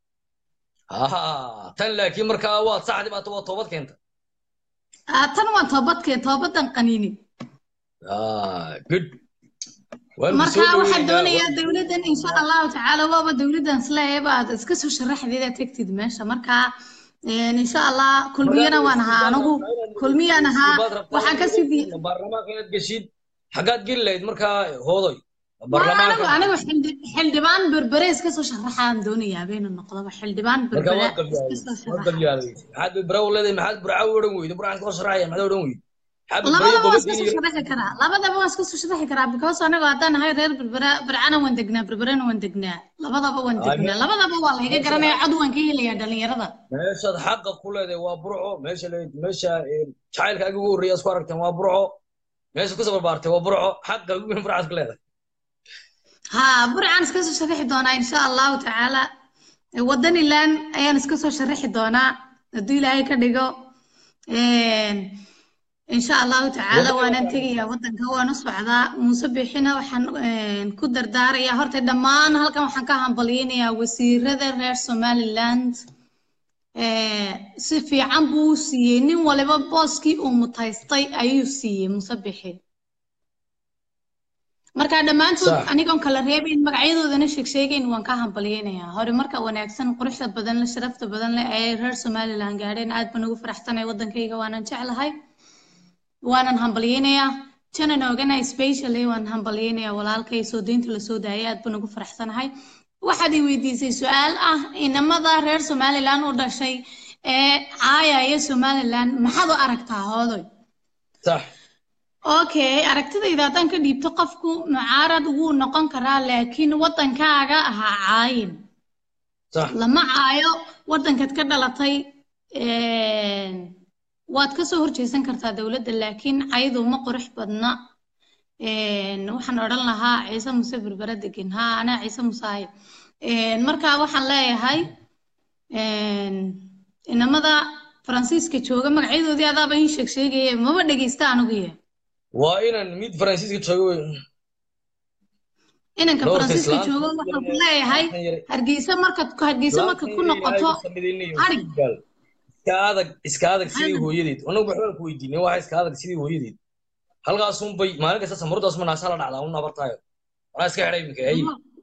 aha tan laakiin markaa waad saxdi baata waa toobad keenta Ah, tan waa toobadkee toobadan qaniini Ah, good Waa lagu soo marka waxaan dhaweynaa, doonayaa waa- dowladdan insha allahu tacaala waaba dowladdan isleeyaba aad iska soo sharaxdeeda tegtid meesha marka een, insha allah kulmiyana waan ahaa anigu kulmiyaan ahaa waxaan ka sii di- baarlamaanka inaad geshid xaggaad geli lahayd markaa hoodoy anigu baarlamaanka anigu xildhi- xildhibaan berbere iska soo sharaxaan doonayaa baynu noqdaba xildhibaan markaa berbere waad iska gabyaaday soo waad sharaxa gabyaaday maxaad baraw leedahay maxaad burcaw odhan weydo burcaan koo sharaxaya maxaad odhan weydo maxaad barayo labadaba waan iska gobadii soo iyo sharaxi karaa labadaba waan iska soo sharaxi karaa because anigu haddaan ahay reer berbera bercana waan degnaa berberena waan degnaa labadaba waan Ay, degnaa me- labadaba waa layga garanaya cod waan ka helayaa dhalinyarada meeshaad xaqa ku leedahay waa burco meesha le- meesha eh, jacaylkaaga ugu horreeya isku aragteen waa burco meesha kusoo barbaartay waa burco xaqa ugu weyn burcaad ku leedahay ها برعان iska soo sharaxi doonaa insha allahu tacaala wadanilan ayaan iska soo sharaxi doonaa hadduu ilaahay ka dhigo insha allahu tacaala waanan tegayaa wadanka waan u socdaa muuse bixina waxaan een, ku dardaarayaa horta dhammaan halkan waxaan ka hambalyaynayaa wasiirada reer somaliland Ee, si fiican buu u siiyey nin waliba booskii uu mutaystay ayuu siiyey muuse bixi marka dhammaantood Sax. anigoon kala reebayn magacyadoodana sheeg sheegayn waan ka hambalyaynayaa hore marka wanaagsan quruxda badan leh sharafta badan leh ee reer somaliland gaadheen aad baan ugu faraxsanahay wadankayga waanan jeclahay waanan hambalyaynayaa janan ogana specially waan hambalyaynayaa walaalkay soo deynta lasoo daayay aad baan ugu faraxsanahay waxaad i weydiisay su-aal ah inamada reer somaliland u dhashay ee caayaya somaliland maxaad u aragtaa hoodoy sax okay aragtidayda haddaan ka dhiibto qofku mucaarad wuu noqon karaa laakiin wadankaaga ha caayin sax lama caayo wadankaad ka dhalatay een, waad ka soo horjeesan kartaa dowladda laakiin caydu ma qurux badna een, waxaan odhan lahaa ciise muse berbera degan haa anaa ciise muse ahay Een, marka waxaan leeyahay een, inamada faransiiska jooga magacyadoodii adaaba ii sheeg sheegaya maba dhegeysta anigu yahay waa inaan mid faransiiska joogo wey inanka Dhowrka faransiiska islaanta jooga waxaan ku yar- leeyahay islaanta yar- hargeysa markaad hargeysa markaad ku noqoto harig iska adag iska adag sidii Adag. hooyadeed anagu waxbaan ku weydiinay waxa iska adag sidii hooyadeed halkaasun bay maalin kasta samaradaas ma naasa la dhacdaa un abartaayo walaa iska xidhay iminka ay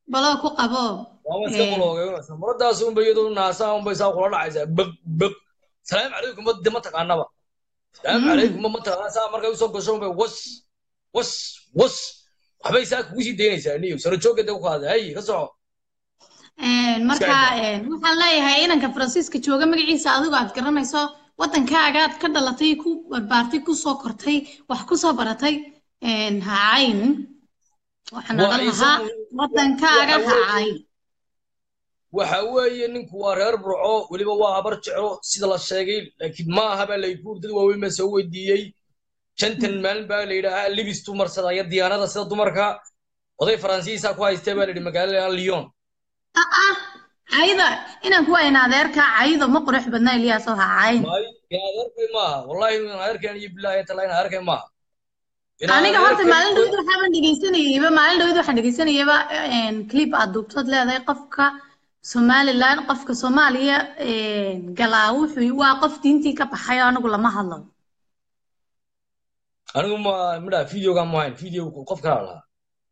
baloo ku qabo waama iska Ee. quloogeynaysa maradaas unba iyadoo naasaha unba isaa kula dhacaysaa beg beg salaamu calaykum ma de ma taqaanaba salaamu Mm. calaykum ma taqaana saa markay usoo gasho unbay was was was waxbay saa kugu sii daynaysaa niyo saro jooggeeda ku qaada hay ka soco Een, marka een, waxaan leeyahay inanka faransiiska jooga magaciisa adigo aad garanayso wadankaaga aad ka dhalatay ku barbaartay ku soo kortay wax ku soo baratay een, ha cayn waxaan Waa odhan isagu- lahaa wadankaaga waxa ha weeye- cayn waxa weeye ninku waa reer burco weliba waa habar jeclo sida la sheegay laakiin ma aha baa layguur dad waaweyn baa soo weydiiyey shantan maalin baa la yidhaahaa libis tu marsadaya diyaanada sida dumarka oday faransiisa ku haystee baa la yidhi magaalada lyon ah ah cayda inaan ku wayna adeerka caydo ma qurux badna iliyaaso ha cayn maayo in adeerkay maaha wallahi in adeerkan iyo bilaahi tala in adeerkay maaha In aniga horta adeerkay- maalin dhawid waxaaban dhegeysanayeyba maalin dhawid waxaan dhegeysanayeyba een, clip aad duubtood leedahay qofka somaliland qofka soomaaliya een, galaa wuxuu waa qof diintii ka baxay oo anigu lama hadlo anigu ma midha videoga ma hayn video qof kala lahaa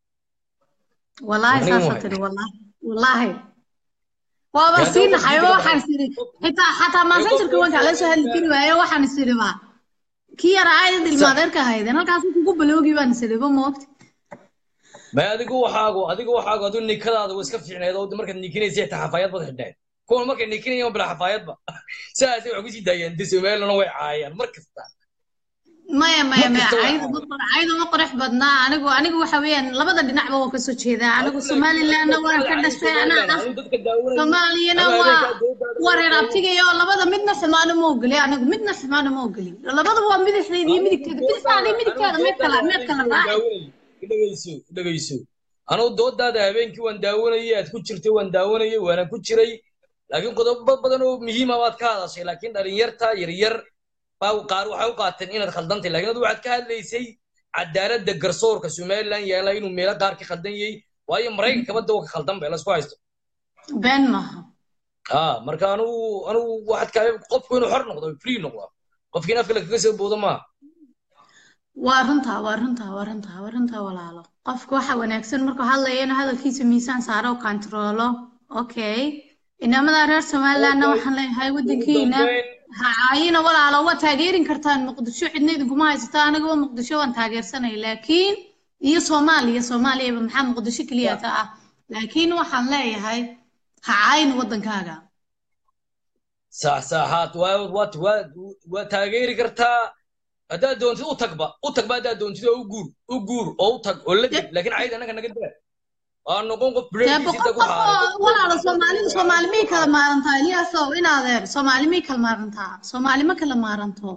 wallaahi Aniga saasoo waay. tiri wallaahi wallaahi waaba Yaa sii dawlad naxayba video waxaan isiri xitaa xataa maasanjarka waan kala soo hadli kari waaye waxaan isiri ba kii yaraa aayad ilmaadeerka ahaydeen halkaas kugu baloogi baan isiri ba moogta ma adigu waxaagu adigu waxaagu adigu nikadaada waa iska fiicneed oo markaad nikinaysa xitaa xafaayad baad xidheen kuwan markay nikinayaan bila xafaayadba sidaasay wax kusii daayeen de somalilana way caayaan mar kasta maya maya maya Markasta waa caydu ma qor- caydu ma qurux badnaa anigu anigu waxa weeyaan labada dhinacba waan kasoo jeedaa anigu somalilandna waan ka dhashay anaa ah soomaaliyana waa waa reer abtigayo labada midna xumaano ma ogoli anigu midna xumaano ma ogoli labadaba waa midixdeeda iyo midigteeda bidixdaada iyo midigteeda meed kala meed kala raaci dhegeyso dhegeyso anugu doodaada habeenkii waan daawanayay aad ku jirtay waan daawanayay waana ku jiray laakiin qodobo badan oo muhiima baad ka hadashay laakiin dhalinyarta yaryar baa qaar waxay u qaateen inaad khaldantay laakiin adu waxaad ka hadlaysay cadaaladda garsoorka somaliland yaala inuu meelo qaar ka khaldan yahay waayo maraykanka badda waa ka khaldan bay lasku haysto been maaha ah marka anugu anugu waxaad ka qofku inuu xor noqdo free noqdo qofkii in afka lagaga soo boodo maaha waa runtaa waa runtaa waa runtaa waa runtaa walaalo qofka waxa wanaagsan markuu hadlayo inuu hadalkiisa miisaan saaro oo kantaroolo okay inamada reer somalilandna waxaan leeyahay wadankiina ha caayina walaalo waa taageerin kartaan muqdisho cidna idinkuma haysato anigaba muqdisho waan taageersanay laakiin iyo soomaaliya soomaaliyaba maxaa muqdisho keliyata ah laakiin waxaan leeyahay ha caayina wadankaaga sax saxaad waa waa waa waa taageeri kartaa haddaad doontid u tagba u tagba haddaad doontid oo u guur u guur oo u tag oo la deg laakiin cayd annaga naga daa waa noqon qof dee bireedkiisa boqol ku qof xaaray oo walaalo soomaalida soomaali may kala maarantaa iliyaasow in adeer soomaali may kala maarantaa soomaali ma kala maaranto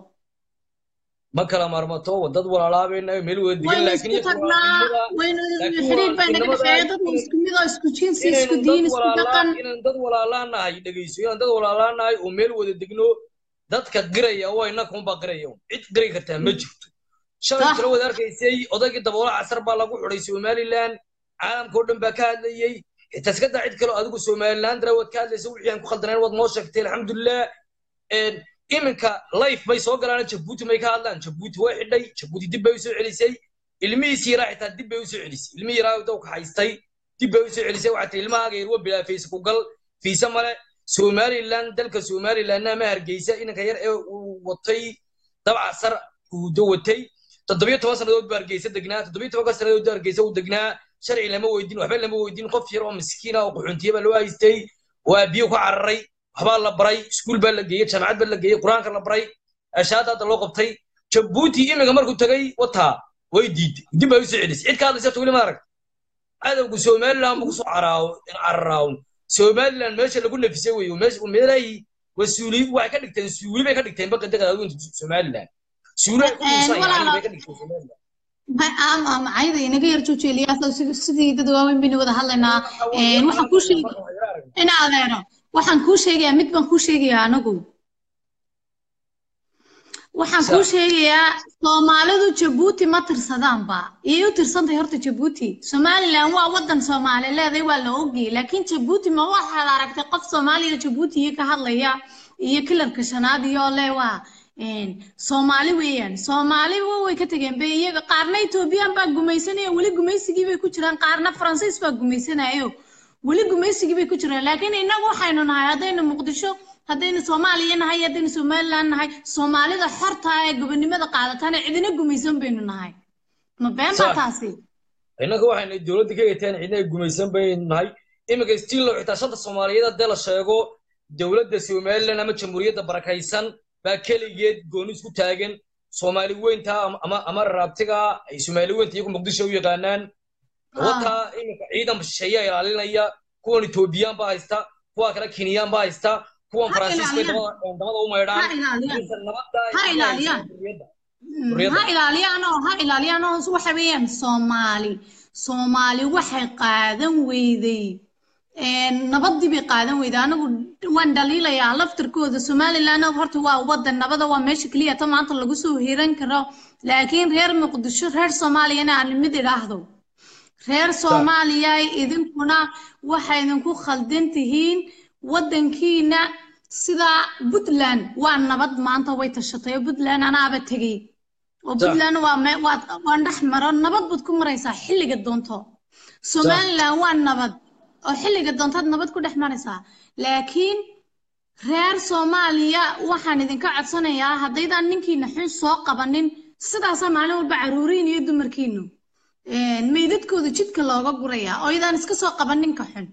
ma kala marmato dad walaalaabayna meel wada degan waynu laakiin isku tagnaa waynu laakiin xidhiidh waa bay naga inamada- dhexeeya dadna isku mid oo isku jinsi isku inaynu diin dad isku walaalaa dhaqan inaan dad walaalaanahay dhegeyso inaan dad walaalaanahay oo meel wada degno dadka qiraya waa innaka unbaa qiraya un. cid qiri kartaa ma jirto shalay Sax. kala wada arkaysay odaygii daboola casar baa lagu xidhay somaliland caalamka oo dhan baa ka hadlayey xitaa iska daa cid kale oo adigu somaliland dara waad ka hadlaysa wixii aan ku khaldanayn waad noo sheegtay alxamdulilah Een, iminka life bay soo galaan jabuuti may ka hadlaan jabuuti way xidhay jabuuti dib bay usoo celisay ilmihiisii yaraa xitaa dib bay usoo celisay ilmihii yaraa dawka haystay dib bay usoo celisay waxaa tii ilmahaaga yar waa bilaa fiisa ku gal fiisa male somaliland dalka somalilandna ma hargeysa inanka yar ee uu watay dabca sar uudo watay toddobiyo toban sannadood buu hargeysa degnaa toddobiyo tobanka sannadood buu hargeysa uu degnaa sharci lama weydiin waxba lama weydiin qof yar oo miskiin ah oo qaxoontiye baa loo haystay waa biyo ku cararay waxbaa la baray iskuul baa la geeyey jaamacad baa la geeyey qur-aanka la baray ashaada hadda loo qabtay jabuuti iminka markuu tagay wataa way diiday dib bay usoo celisay cid ka hadlaysa weli ma arag cadowgu somaliland buu kusoo caraaw cararaawn somaliland meesha lagu nafisay wey meesha meelahii wasuuli waxay ka dhigteen suuli bay ka dhigteen baqadaga adduunka somaliland suuli ay ku Een, dhuusan walaalo- bay ka dhigteen somaliland Ma- ama ama cayda inaga yar jooji iliyaasow si- sidii dad waaweyn baynu wada hadlaynaa Een, waxaan kuu sheegi in adeero waxaan kuu sheegayaa mid baan kuu sheegayaa anigu waxaan kuu sheegayaa soomaalidu jabuuti ma tirsadaanba iyay u tirsantahay horta jabuuti somaliland waa wadan soomaali leedahay waa la ogyahay laakiin jabuuti ma waxaad aragtay qof soomaaliya jabuuti iyo ka hadlaya iyo kilarka shanaad iyo le waa een, soomaali weeyaan soomaali wa- way ka tageen be iyaga qaarna ethoobiyan baa gumaysanaya weli gumaysigii bay ku jiraan qaarna faransiis baa gumaysanayo weli gumaysigii bay ku jiraan laakiin innagu waxaynu nahay haddaynu muqdisho haddaynu soomaaliya nahay haddaynu somaliland nahay soomaalida xorta ee gobonimada qaadataana cidina gumaysan baynu nahay ma been baa Sax. taasi innaka waxayna dowladda ka eegteen cidna ay gumaysan baynu nahay iminka stiillo xitaa shanta soomaaliyeed haddii la sheego dowladda somaliland ama jamhuuriyadda barakaysan baa keligeed gooni isku taagan soomaali weynta ama- ama ama raabtiga ay soomaali weynta iyagu muqdisho u yaqaanaan wataa iminka ciidan shisheeyaa ilaalinaya kuwan etoobiyaan baa haysta kuwa kale kenyaan baa haysta kuwan Ha faransiiska bay ilaaliyaan. dabada dabada u ha maydhaan ilaaliyaan Inta nabadda ay Ha ku ilaaliyaan. hayso xorriyadda. Mm, Xorriyadda. ha ilaaliyaan oo ha ilaaliyaan oo waxa weeyaan soomaali soomaali waxay qaadan weyday een, nabadii bay qaadan weyday anigu waan dhaliilayaa laftirkooda somaliland horta waa wadan nabada waa meesha keliya ta maanta lagu soo hiran karo laakiin reer muqdisho reer soomaaliyana aan mid idhaahdo reer soomaaliya idinkuna waxay idinku khaldan tihiin wadankiina sida puntland waa nabad maanta way tashatay oo puntland anaaba tegey oo Sax. puntland waa me waa waa dhex maro nabad baad ku maraysaa xilliga doonto somaliland waa nabad oo xilliga doontaad nabad ku dhex maraysaa laakiin reer soomaaliya waxaan idinka codsanayaa haddaydaan ninkiina xun soo qabanin sidaasaa maalin walba caruuriin iyo dumarkiinu een, meydadkooda jidka looga gurayaa oo idaan iska soo qaban ninka xun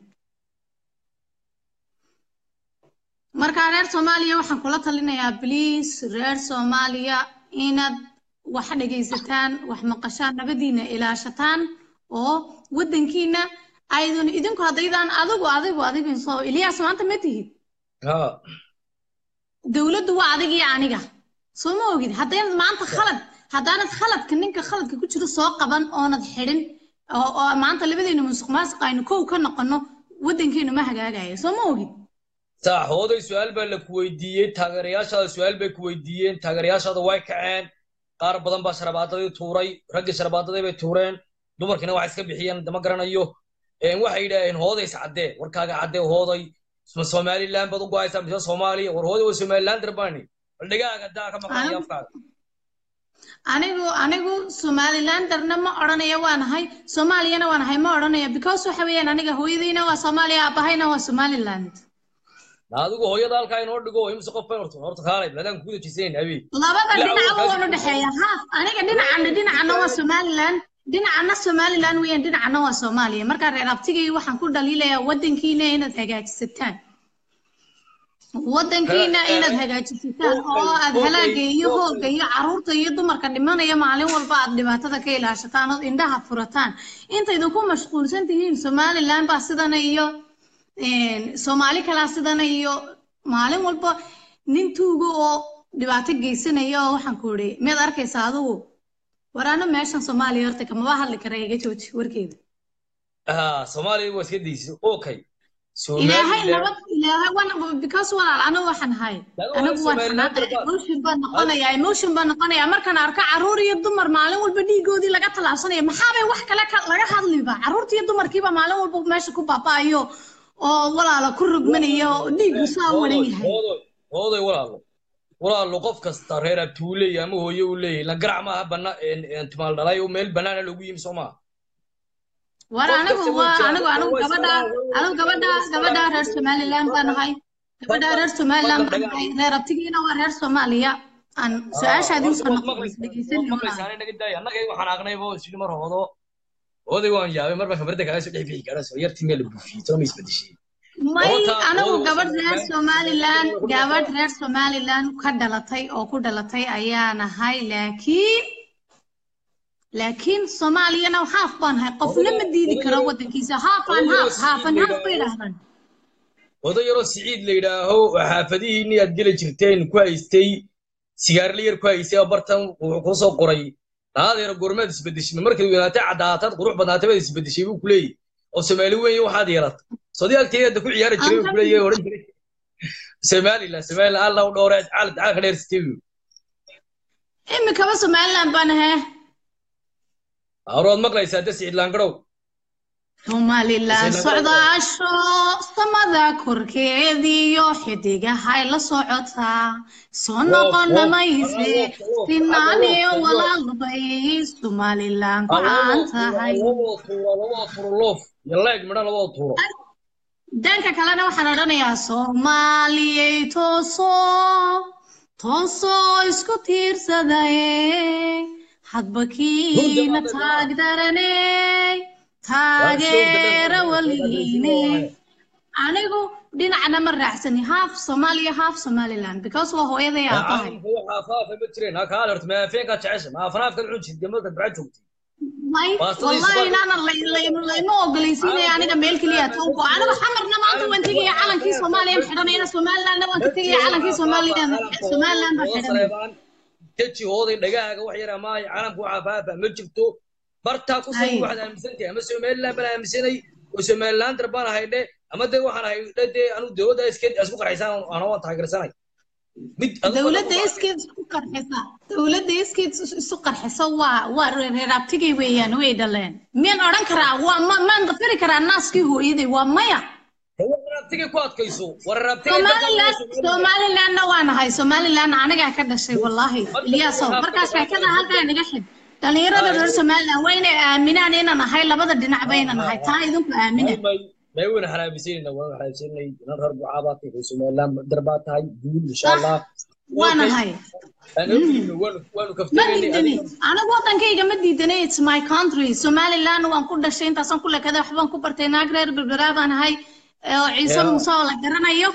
marka reer soomaaliya waxaan kula talinayaa bliis reer soomaaliya inaad wax dhegaysataan wax maqashaan nabadiina ilaashataan oo wadankiina aydan idinku haddaydaan adigu adigu adigu soo ilyaas maanta ma tihid Ha. dowladdu waa adig iyo aniga soo ma ogid haddaynad maanta khalad haddaanad khaladka ninka khaladka ku jiro soo qaban oonad xidhin oo oo maanta labadeena musuq maasuq aynu kow ka noqono wadankeenu ma hagaagayo soo ma ogid sax hooday su-aal baa la ku weydiiyey taageerayaashaada su-aal bay ku weydiiyeen taageerayaashaada way kaceen qaar badan baa sharabaadadii tuuray raggii sharabaadadii bay tuureen dumarkiina waxay iska bixiyeen dama garanayo Een, waxay yidhaaheen hooday is caddee warkaaga caddee hooday ma somaliland baad u go'aysaa mise soomaaliya war hooday waa somaliland darbani bal dhegaaga daa ka maqanaya Anigu- afkaaga anigu anigu somalilanderna ma odhanaya waa nahay soomaaliyana waa nahay ma odhanaya because waxa weeyaan aniga hooyadayna waa soomaaliya aabahayna waa somaliland Na adigu hooyada halkaa inoo dhigo imse qof bay horta horta kaalay bladaan kugu dajisayn habeen labada Ilaa dhinacba awalkaas- waan u dhexeeya haaf aniga dhinacana dhinacana waa somaliland dhinacana somaliland weeyaan dhinacana waa soomaaliya markaa reer abtigay waxaan ku dhaliilayaa wadankiina inaad hagaajisataan wadankiina Eh, eh, inaad hagaajisataan oo aad okay, halaaga iyo okay. hooga iyo caruurta iyo dumarka dhimanaya maalin walba aad dhibaatada ka ilaashataan ood indhaha furataan inta idinku mashquulsan tihiin somaliland baa sidana iyo een, soomaali kalaa sidana iyo maalin walba nin tuuga oo dhibaato geysanaya oo waxaan ku idhi miyaad arkaysaa adigu waraano meeshan soomaaliya horta kamaba hadli kara iga jooji warkeeda ah soomaaliya waa iska daysi okay ilaahay Somaliland- nabad ilaahay wan because walaal anigu waxaan ahay Laga anigu waayo waan Somaliland xanaaqay baa- emotion baan noqonayaa emotion baan noqonayaa markaan arko caruur iyo dumar maalin walba dhiigoodii laga tallaabsanaya maxaabay wax kale ka- laga hadliba caruurta iyo dumarkiiba maalin walba meesha ku baaba'ayo oo walaalo ku rogmanaya oo dhiigu saa u waran yahay hoodoy hoodoy walaalo walaalo qof kasta reer abtuu leeyahay ama hooye uu leeyahay la garac maaha bana timaal dhalay oo meel banaana loogu yimi soo maaha war Qof anigu kasta wuu waa jiraa, anigu anigu waa gabadha iska- anigu gabadha gabadha reer somaliland baan ahay gabadha reer somaliland baan ahay reer abtigiina waa reer soomaaliya aan su-aashaadii usoo noqon dhegeysan doonaa annaga waxaan aqnaybo isli mar hoodo hooday waan yaabay marba kabarda kaaga soo dhex bixi kara soo yartii meel la buufiyey tolo ma isbedeshay may Horta, anigu hoodo gabadh reer Somaliland- somaliland gabadh reer somaliland ka dhalatay oo ku dhalatay ayaan ahay laakiin laakiin soomaaliyana haaf baan ahay qofna ma diidi karo wadankiisa haafan haaf haafan haaf bay idhahdaan oday yaroo siciid la yidhaaho oo xaafadihiinni aad geli jirteen ku haystay sigaarla yar ku haystay oo bartan wuxuu kuu soo qoray naadeero goormaad isbedeshay markay weynaatay caddaataad qurux badnaatay baad isbedeshay buu ku leeyahy oo soomaali weyn waxaad yeelatay sodii agteeda ku ciyaari jiray buu ku leeyahay odhan jiray somaliland somaliland alla u dhowre caalad caal ka dheersitay buu imikaba somaliland baan ahay horood maqlaysaa de siciid laangarow somaliland socdaasho samada korkeediyo xidigahay la socotaa soo noqona mayse sinaaniyo walaalbay somaliland ku caan tahay labada tuuro labada tuuro loof iyo leeg midho labada tuuro dhanka kalena waxaan odhanayaa soomaaliyey toosoo toosoo isku tiirsadaye hadba kiina taagdaraney taageera waligiine anigu dhinacna ma raacsani half Soomaaliya half Somaliland because waa hooyaday aabahay waxaa faafa ma jireen ha kaa horta maafeenka jecesha ma afraafka cun jirtay gamadka bacad joogtay may Waa sida wallahi isbaa- inaanan la- la- layma ogolaysiinaya aniga meel keliya tawgo aniga xamarna maanta waan tegaya calankii Soomaaliya xidhanayna Somalilandna waan ka tegaya calankii Somaliland Somaliland baan xidhanaya teji hooday dhagaaga wax yar ama calanku waxaa faafa ma jirto bartaa ku soo Ay. waxaad aaminsantahay ama somaliland baan aaminsanay oo somaliland baan ahaydhe ama dee waxaan ahay dee anu dowladda iskeed isku qarxaysaan ana waan taageersanay mid adigu dowladda waxaad ku iskeed isku qarxisa dowladda iskeed is- isu qarxisa waa waa reer abtigay weeyaan way dhaleen miyaan odhan karaa waa ma maan dafiri karaa naaskii hooyaday waa maya wararabtigay ku adkayso wararabtigay somaliland somalilandna waa nahay somaliland anigaa ka dhashay wallaahi ilyaasow markaas sheekada halkaa naga xid dhalinyarada reer somaliland waa inay aaminaan inaan nahay labada dhinac bayna nahay taa idinku aamina may wayna xaraabisanayna waan xaraabisanay inan reer bucaabaa tahay somaliland darbaa tahay guul insha allah waa nahay aan ogeyno waanu waanu ma kaftaynay diidani anigu wadankayga ma diidanay it's my country somaliland waan ku dhashay intaasaan ku lekaday waxbaan ku bartay naag reer berberaa baan ahay oo ciise Yeah. muuse oo la garanayo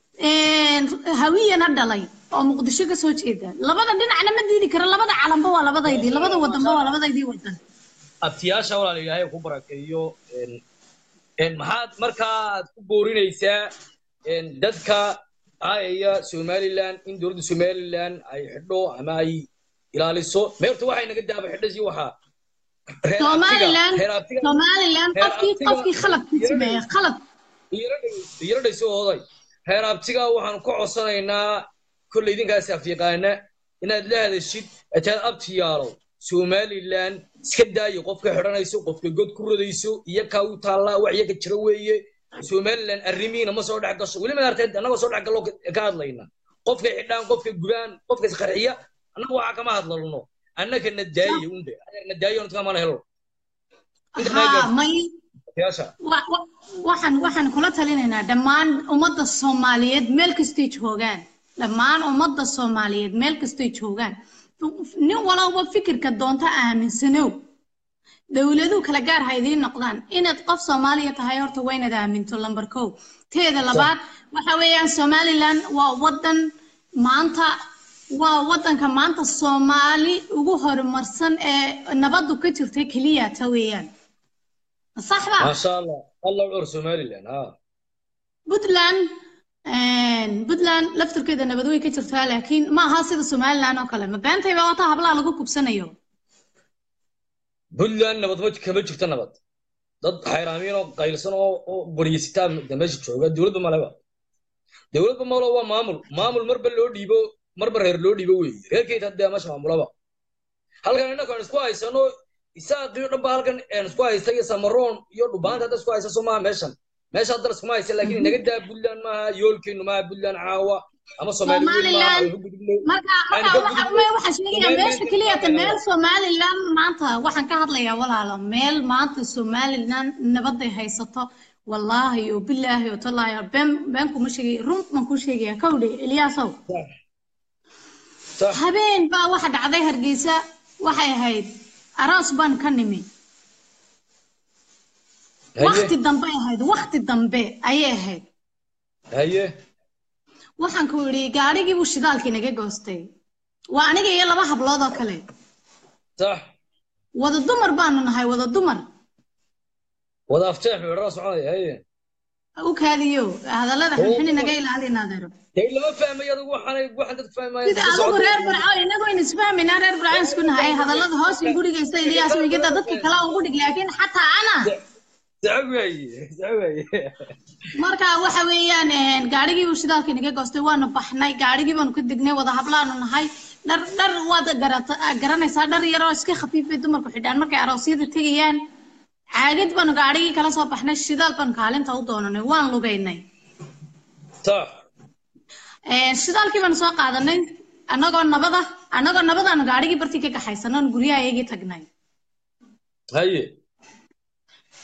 hawiyana dhalay oo muqdisho ka soo jeeda labada dhinacna ma diidi karo labada calanba waa labadaydii labada wadanba waa labadaydii wadan abtiyaasha walaal ilaahay ku barakeeyo een een maxaad markaad ku boorinaysaa een dadka aaya somaliland in dowladda somaliland ay xidho ama ay ilaaliso meerta waxay naga daaba xidhasi waxaa reer abtiga- somaliland reer abtiga- somaliland reer qofkii abtiga- qofkii khaladkii sameeya khalad yaro dhayso hooday reer abtiga waxaan ku codsanaynaa kolley idinkaas afyaqaana inaad la hadashid ataad abtiyaalow somaliland iska daayo qofka xidhanayso qofka god ku rodayso iyo kaa u taallaa wax iyaga jira weeye somaliland arrimihiina ma soo dhex gasho weli maarteed annagoo soo dhex gallo ka hadlayna qofka xidhaan qofka gubaan qofka isqarxiya annaga waxaa kama hadlalno annaka na daaye unde na daayo ntka mana helo inta haa meegaas may abtiyaasha wa- wa- waxaan waxaan kula talinaynaa dhammaan ummadda soomaaliyeed meel kastay joogaan dhammaan ummadda soomaaliyeed meel kastay joogaan nin walowba fikirka doonta aaminsanow dowladuhu kala gaar ha idiin noqdaan inaad qof soomaaliya tahay horta waa inaad aaminto lambar kow teeda labaad waxa weeyaan somaliland waa wadan maanta waa wadanka maanta soomaali ugu horumarsan ee nabadu ka jirta keliya ta weeyaan صح بقى ما شاء الله الله يعور somaliland ها puntland puntland laftirkeeda nabad way ka jirtaa laakiin ma aha sida somaliland oo kale ma beentayba wataa hablaha lagu kubsanayo puntland nabad ma kama jirto nabad dad xayraamiin oo qaylsan oo oo boryisitaa meesha jooga dowladda maleba dowladda malo waa maamul maamul marba loo dhiibo marba reer loo dhiibo weeye reerkeyd haddee meesha maamulaba halkan innaka aan isku haysano isaaqii o dhan ba halkan aan isku haysta iyo samaroon iyo dhubaanta hadda isku haysa somaha meeshan meesha hadda iskuma haysa laakiin inaga daa puntland maaha yoolkeenu maaha puntland caawa ama soomaali weyn maaha Somaliland. aynu gudubnay marka Aan marka ka waxa gudubno. ma waxaan sheegayaa meesha keliya ta meel somaliland maanta waxaan ka hadlayaa walaalo meel maanta somaliland nabaday haysato wallaahi oo bilaahi oo tallaahi oo been been kuma sheegay run baan ku sheegaya kawdhe ilyaasow صح habeen baa waxa dhacday hargeysa waxay ahayd aroos baan ka nimi wakti هيه dambe ay ahayd wakti dambe ayay ahayd هيه waxaan ku yidhi gaadhigii buu shidaalkii naga goostay waa aniga iyo laba hablood oo kale صح wada dumar baanu nahay wada dumar وضع فتح من سعودية هي u kaadiyo hadallada xunxuni naga ilaalin adeero هي لما فاهم يا ذو حنا واحد فاهم ما sida adigu reer burco inagu aynu isfahmaynaa reer burco isku nahay hadallada hoos in gurigaysta iliyaas wigada dadka kale ugu dhig laakiin xataa ana سعوي سعوي marka waxa weeyaan een, gaadhigii buu shidaalkii naga goostay waanu baxnay gaadhigii baanu ka degnay wada hablaanu nahay dhar dhar waad garata- garanaysaa dhar yaroo iska khafiifay dumarku xidhaan markay aroosyada tegayaan caagid baanu gaadhigii kala soo baxnay shidaal baanu kaalinta u doonanay waan lugaynay صح Een, shidaalkii baanu soo qaadanay annagoo nabada annagoo nabadaanu gaadhigii bartii ka kaxaysanay oon guryaha iyagii tagnay هي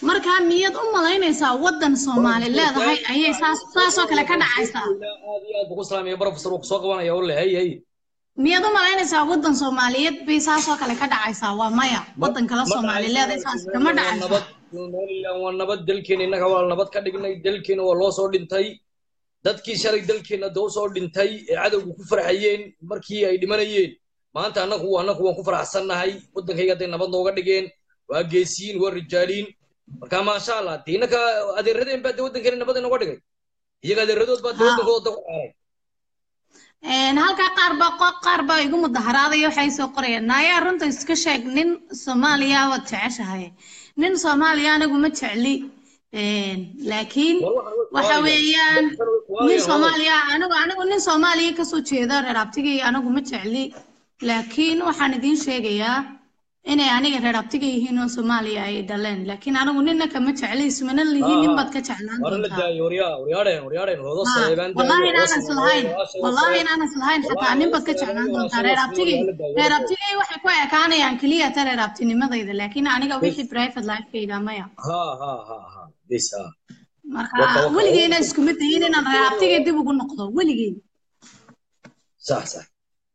markaa miyaad u malaynaysaa waddan soomaali leedahay ayay saas saasoo kale ka dhacaysaa aad iyo aad buu ku salaamaya professor wuu kusoo qabanaya u leh hay hay miyaad u malaynaysaa waddan soomaaliyeed bay saasoo kale ka dhacaysaa waa maya waddan kale soomaali leedahay saas kama dhacayso nabad somaliland waa nabad dalkeena innaga waa nabad ka dhignay dalkeena waa loo soo dhintay dadkii shalay dalkeena doo soo dhintay ee cadowga ku farxayeen markii ay dhimanayeen maanta annagu annagu waan ku faraxsannahay waddankayga hadday nabad nooga dhigeen waa geesiyiin waa rijaaliin marka maasha allah dee innaka adeeradeen baa dee waddankeena nabad inooga dhigay iyaga adeeradood baa dee Ha. waddankooda ku caaray Een, halkaa qaar baa qo- qaar baa igu mudaharaadaya waxay soo qorayaan naayaa runta iska sheeg nin soomaaliya waad jeceshahay nin soomaaliya anigu ma jecli Een, laakiin waxa weeyaan nin soomaaliya anigu anigu nin soomaaliya kasoo jeeda reer abtigay anigu ma jecli laakiin waxaan idiin sheegayaa inay aniga reer abtiga yihiin oo soomaaliya ay dhaleen laakiin anigu nina kama jecli ismana lihiin nin baad ka jeclaan waana la doontaa daayo waryaa waryaadheen waryaadheen hoodo Ha, saleebaan wallahi inaanan islahayn wallahi inaanan islahayn xataa nin baad ka jeclaan doontaa reer abtigay reer abtigay waxay ku ekaanayaan keliya ta reer abtinimadayda laakiin aniga wixii private lifekayga maya ha ha ha ha bis ha marka Waka, waka, weligeyna iskuma dayin inaan reer abtigay dib ugu noqdo weligey sax sax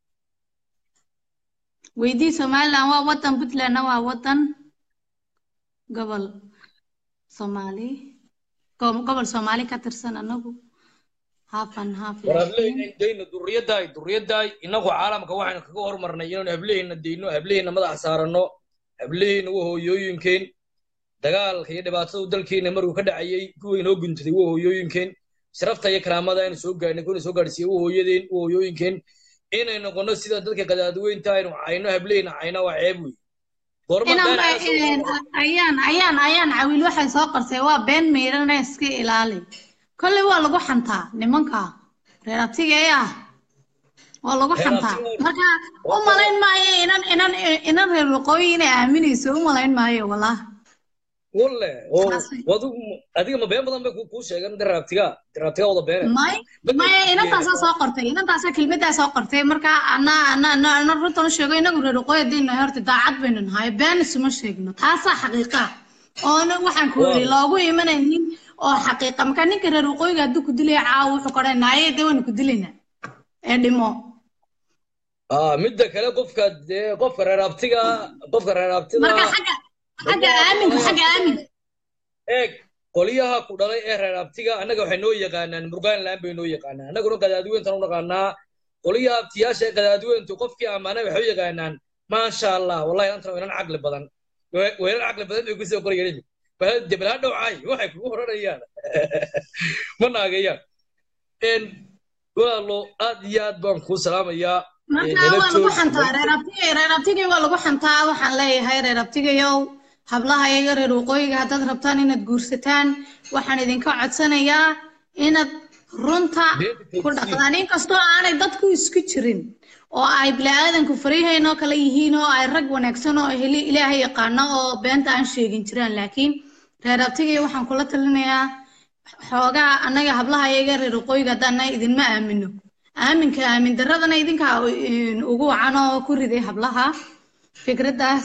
weydii somaliland waa wadan puntlandna waa wadan gobol soomaali go- gobol soomaali ka tirsan anagu haafan haaf war laakiin hableheena dayno duriyadaay duriyadaay inagu caalamka waxaynu kaga hormarnay inaanu hableheena dayno hableheena madax saaranno hableheena waa hooyooyinkeen dagaalka iyo dhibaatada dalkeena markuu ka dhacayay kuwa inoo guntaday waa hooyooyinkeen sharafta iyo karaamada aynu soo gaarnay kuna soo gaarsiiyey waa hooyadeen waa hooyooyinkeen inay noqono sida dadka qadaadweynta aynu cayno hableheena cayna waa ceeb wey goorma inaan been ba- cayna soo een, ayaan ayaan ayaan cawil waxay soo qortay waa been meyrana iska ilaali kolley waa lagu xantaa nimanka reer abtigay ah waa lagu Reer xantaa abtigay- marka u malayn maayo inan inan inan reer waqooyi inay aaminayso u malayn maayo wallah walle oo Saasay. adigu adiga ma been badan bay ku- kuu sheegan daraabtiga daraabtiga wada beene may maya inantaasaa soo qortay inantaasaa kelmaddaa soo qortay marka ana ana ana ana runtan u sheego inagu reer waqooyi haddaynu nahay horta daacad baynu nahay been isuma sheegno taasaa xaqiiqa oona waxaan ku yidhi loogu imanaynin oo xaqiiqa marka ninka reer waqooyiga hadduu ku dilaya caawa wuxuu kodhay naaye dee waynu ku dilaynaa ee dhimo ah midda kale qofka dee qofka reer abtiga qofka reer abtiga marka xagga xagga aaminka xagga aaminka eeg qoliyaha ku dhalay ee reer abtiga annaga waxay noo yaqaanaan murgaanland bay noo yaqaanaan annaguna qadaadiweyntan u naqaanaa qoliyaha abtiyaasha ee qadaadiweyntu qofkii ammaanay waxay u yaqaanaan maasha allah wallahi antan waynan caqli badan Way- waynan caqli badan bay kusoo qorayaan debelha dhowcay waxay kugu horanayaan ma naagayaan En, walaalo aad iyo aad baan kuu salaamayaa marka nala waa lagu joog. xantaa reer abtigay reer abtigay waa lagu xantaa waxaan leeyahay reer abtigayow hablaha iyaga reer waqooyiga haddaad rabtaan inaad guursataan waxaan idinka codsanayaa inaad runta ku dhaqdaan inkastoo aanay dadku isku jirin oo ay bini'aadanku fariihayn oo kale yihiin oo ay rag wanaagsan oo heli ilaahay yaqaano oo beenta aan sheegin jiraan laakiin reer abtigay waxaan kula talinayaa xoogaa annaga hablaha iyaga reer waqooyiga haddaana idinma aamino aaminka aamin daradana idinka ugu wacan oo ku riday hablaha fikraddaas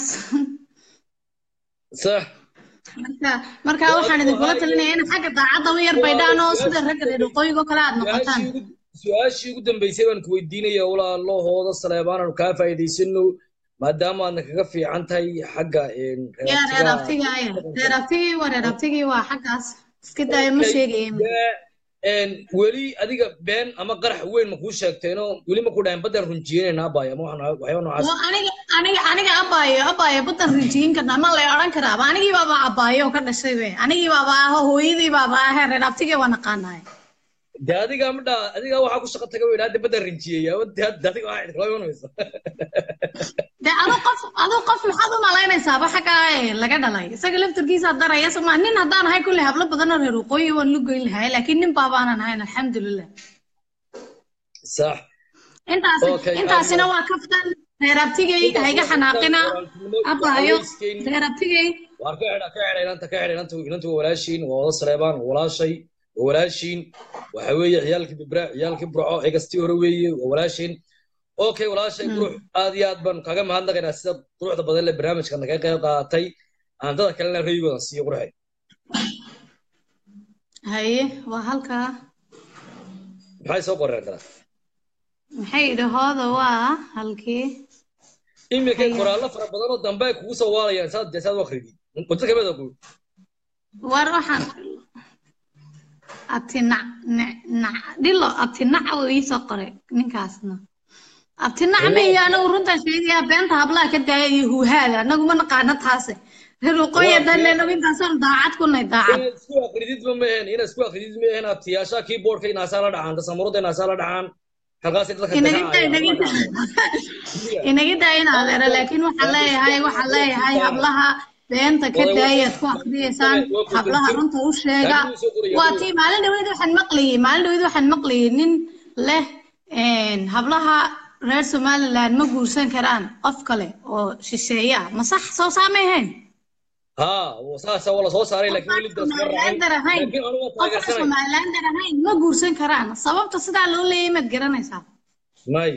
sax marka marka waxaan idinkula talinayaa in xagga daacadda u yar baydhaan oo sida ragga reer waqooyiga oo kale aad noqotaan su-aashii ugu- su-aashii ugu dambeysay baan ku weydiinaya walaalahooda saleebaan aanu kaa faa'iidaysano maadaama aadna kaga fiican tahay xagga een, yaa reer reertiga- abtiga aya reer abtigii waa reer abtigii waa xaggaas iska daayo ma sheegaya Dee, een, weli adiga been ama qarax weyn ma kuu sheegteenoo weli ma ku dhahayn baddaan runjiyeynayna abaya ama waxaan- waxyaaba noocaas oo aniga aniga aniga abaayo abaayo badan rijiin karnaa ma lay odhan karaaba anigii baaba abaayo oo ka dhashay be anigii baaba aho hooyadii baaba ahe reer abtigii waa naqaanaay dee adiga ma dhaa adiga waxaa ku shaqo taga weyn hadda baddaan rinjiyeeya dee adiga waxaa idin kala imanaysa de adu qof adu qof maxaad u malaynaysaaba xaggaa ee laga dhalay isaga laftarkiisa daraya soma nin haddaan ahay kulley hablo badan oo reer waqooyi waan lu goyn lahay laakiin nin baabaanan ahayn alxamdulilah sax intaas Okay, intaasina adiga- waa kaftan reer abtigay hayga xanaaqina abaayo reer abtigay waar ka xidha ka xidha inanta ka xidha inanta inanta waa walaashiin waa wada sareebaan waa walaashay waa walaashiin waxa weeye ciyaalkii bibra ciyaalkii burco ee kastii hore weeye waa walaashiin okay walaashay qurux aad iyo aad baan kaga mahadnaqaynaa sida quruxda badan le barnaamijka naga qayb qaadatay aan dada kalena rayigooda siiyo quruxay haye waa halkaa maxay soo qoreen kala maxay idhahooda waa halkii imika Haya. qoraallo fara badan oo dambe ay kugu soo waalayaan saad saad u akhridi qodad kamid ah war waxaan abti nac nac nac dhilo abti nac uu ii soo qoray ninkaasna abti nac ma iyo anagu runtaan sheegayaa beenta hablaha ka daaya iyo huuhaada anagu ma naqaano taase reer waqooyi Waa danle been. anagu intaasaan daacad ku nahay daacad inaad isku akrididba ma ahayn inaad isku akridid ma ahayn abtiyaasha keyboardka inaasaa la dhacaan tasamuruda inaasaa la dhacaan halkaas dadka inaga daa inaga daa inaga daa in adeera laakiin waxaan leeyahay waxaan leeyahay hablaha beenta ka daayaad ku akriyeysaan hablaha runta u sheega waa tii maalin dhaweyd waxaan maqlayay maalin dhaweyd waxaan maqlayay nin leh een, hablaha reer somaliland ma guursan karaan qof kale oo shisheeye ah ma sax soo saamahayn ha saasa waa la soo saaray laakiin weli daas ma raacin somalilander ahayn laakiin anigu waa qofka taageersanay somalilander ahayn ma guursan karaan sababta sidaa loo leeyahay maad garanaysaa may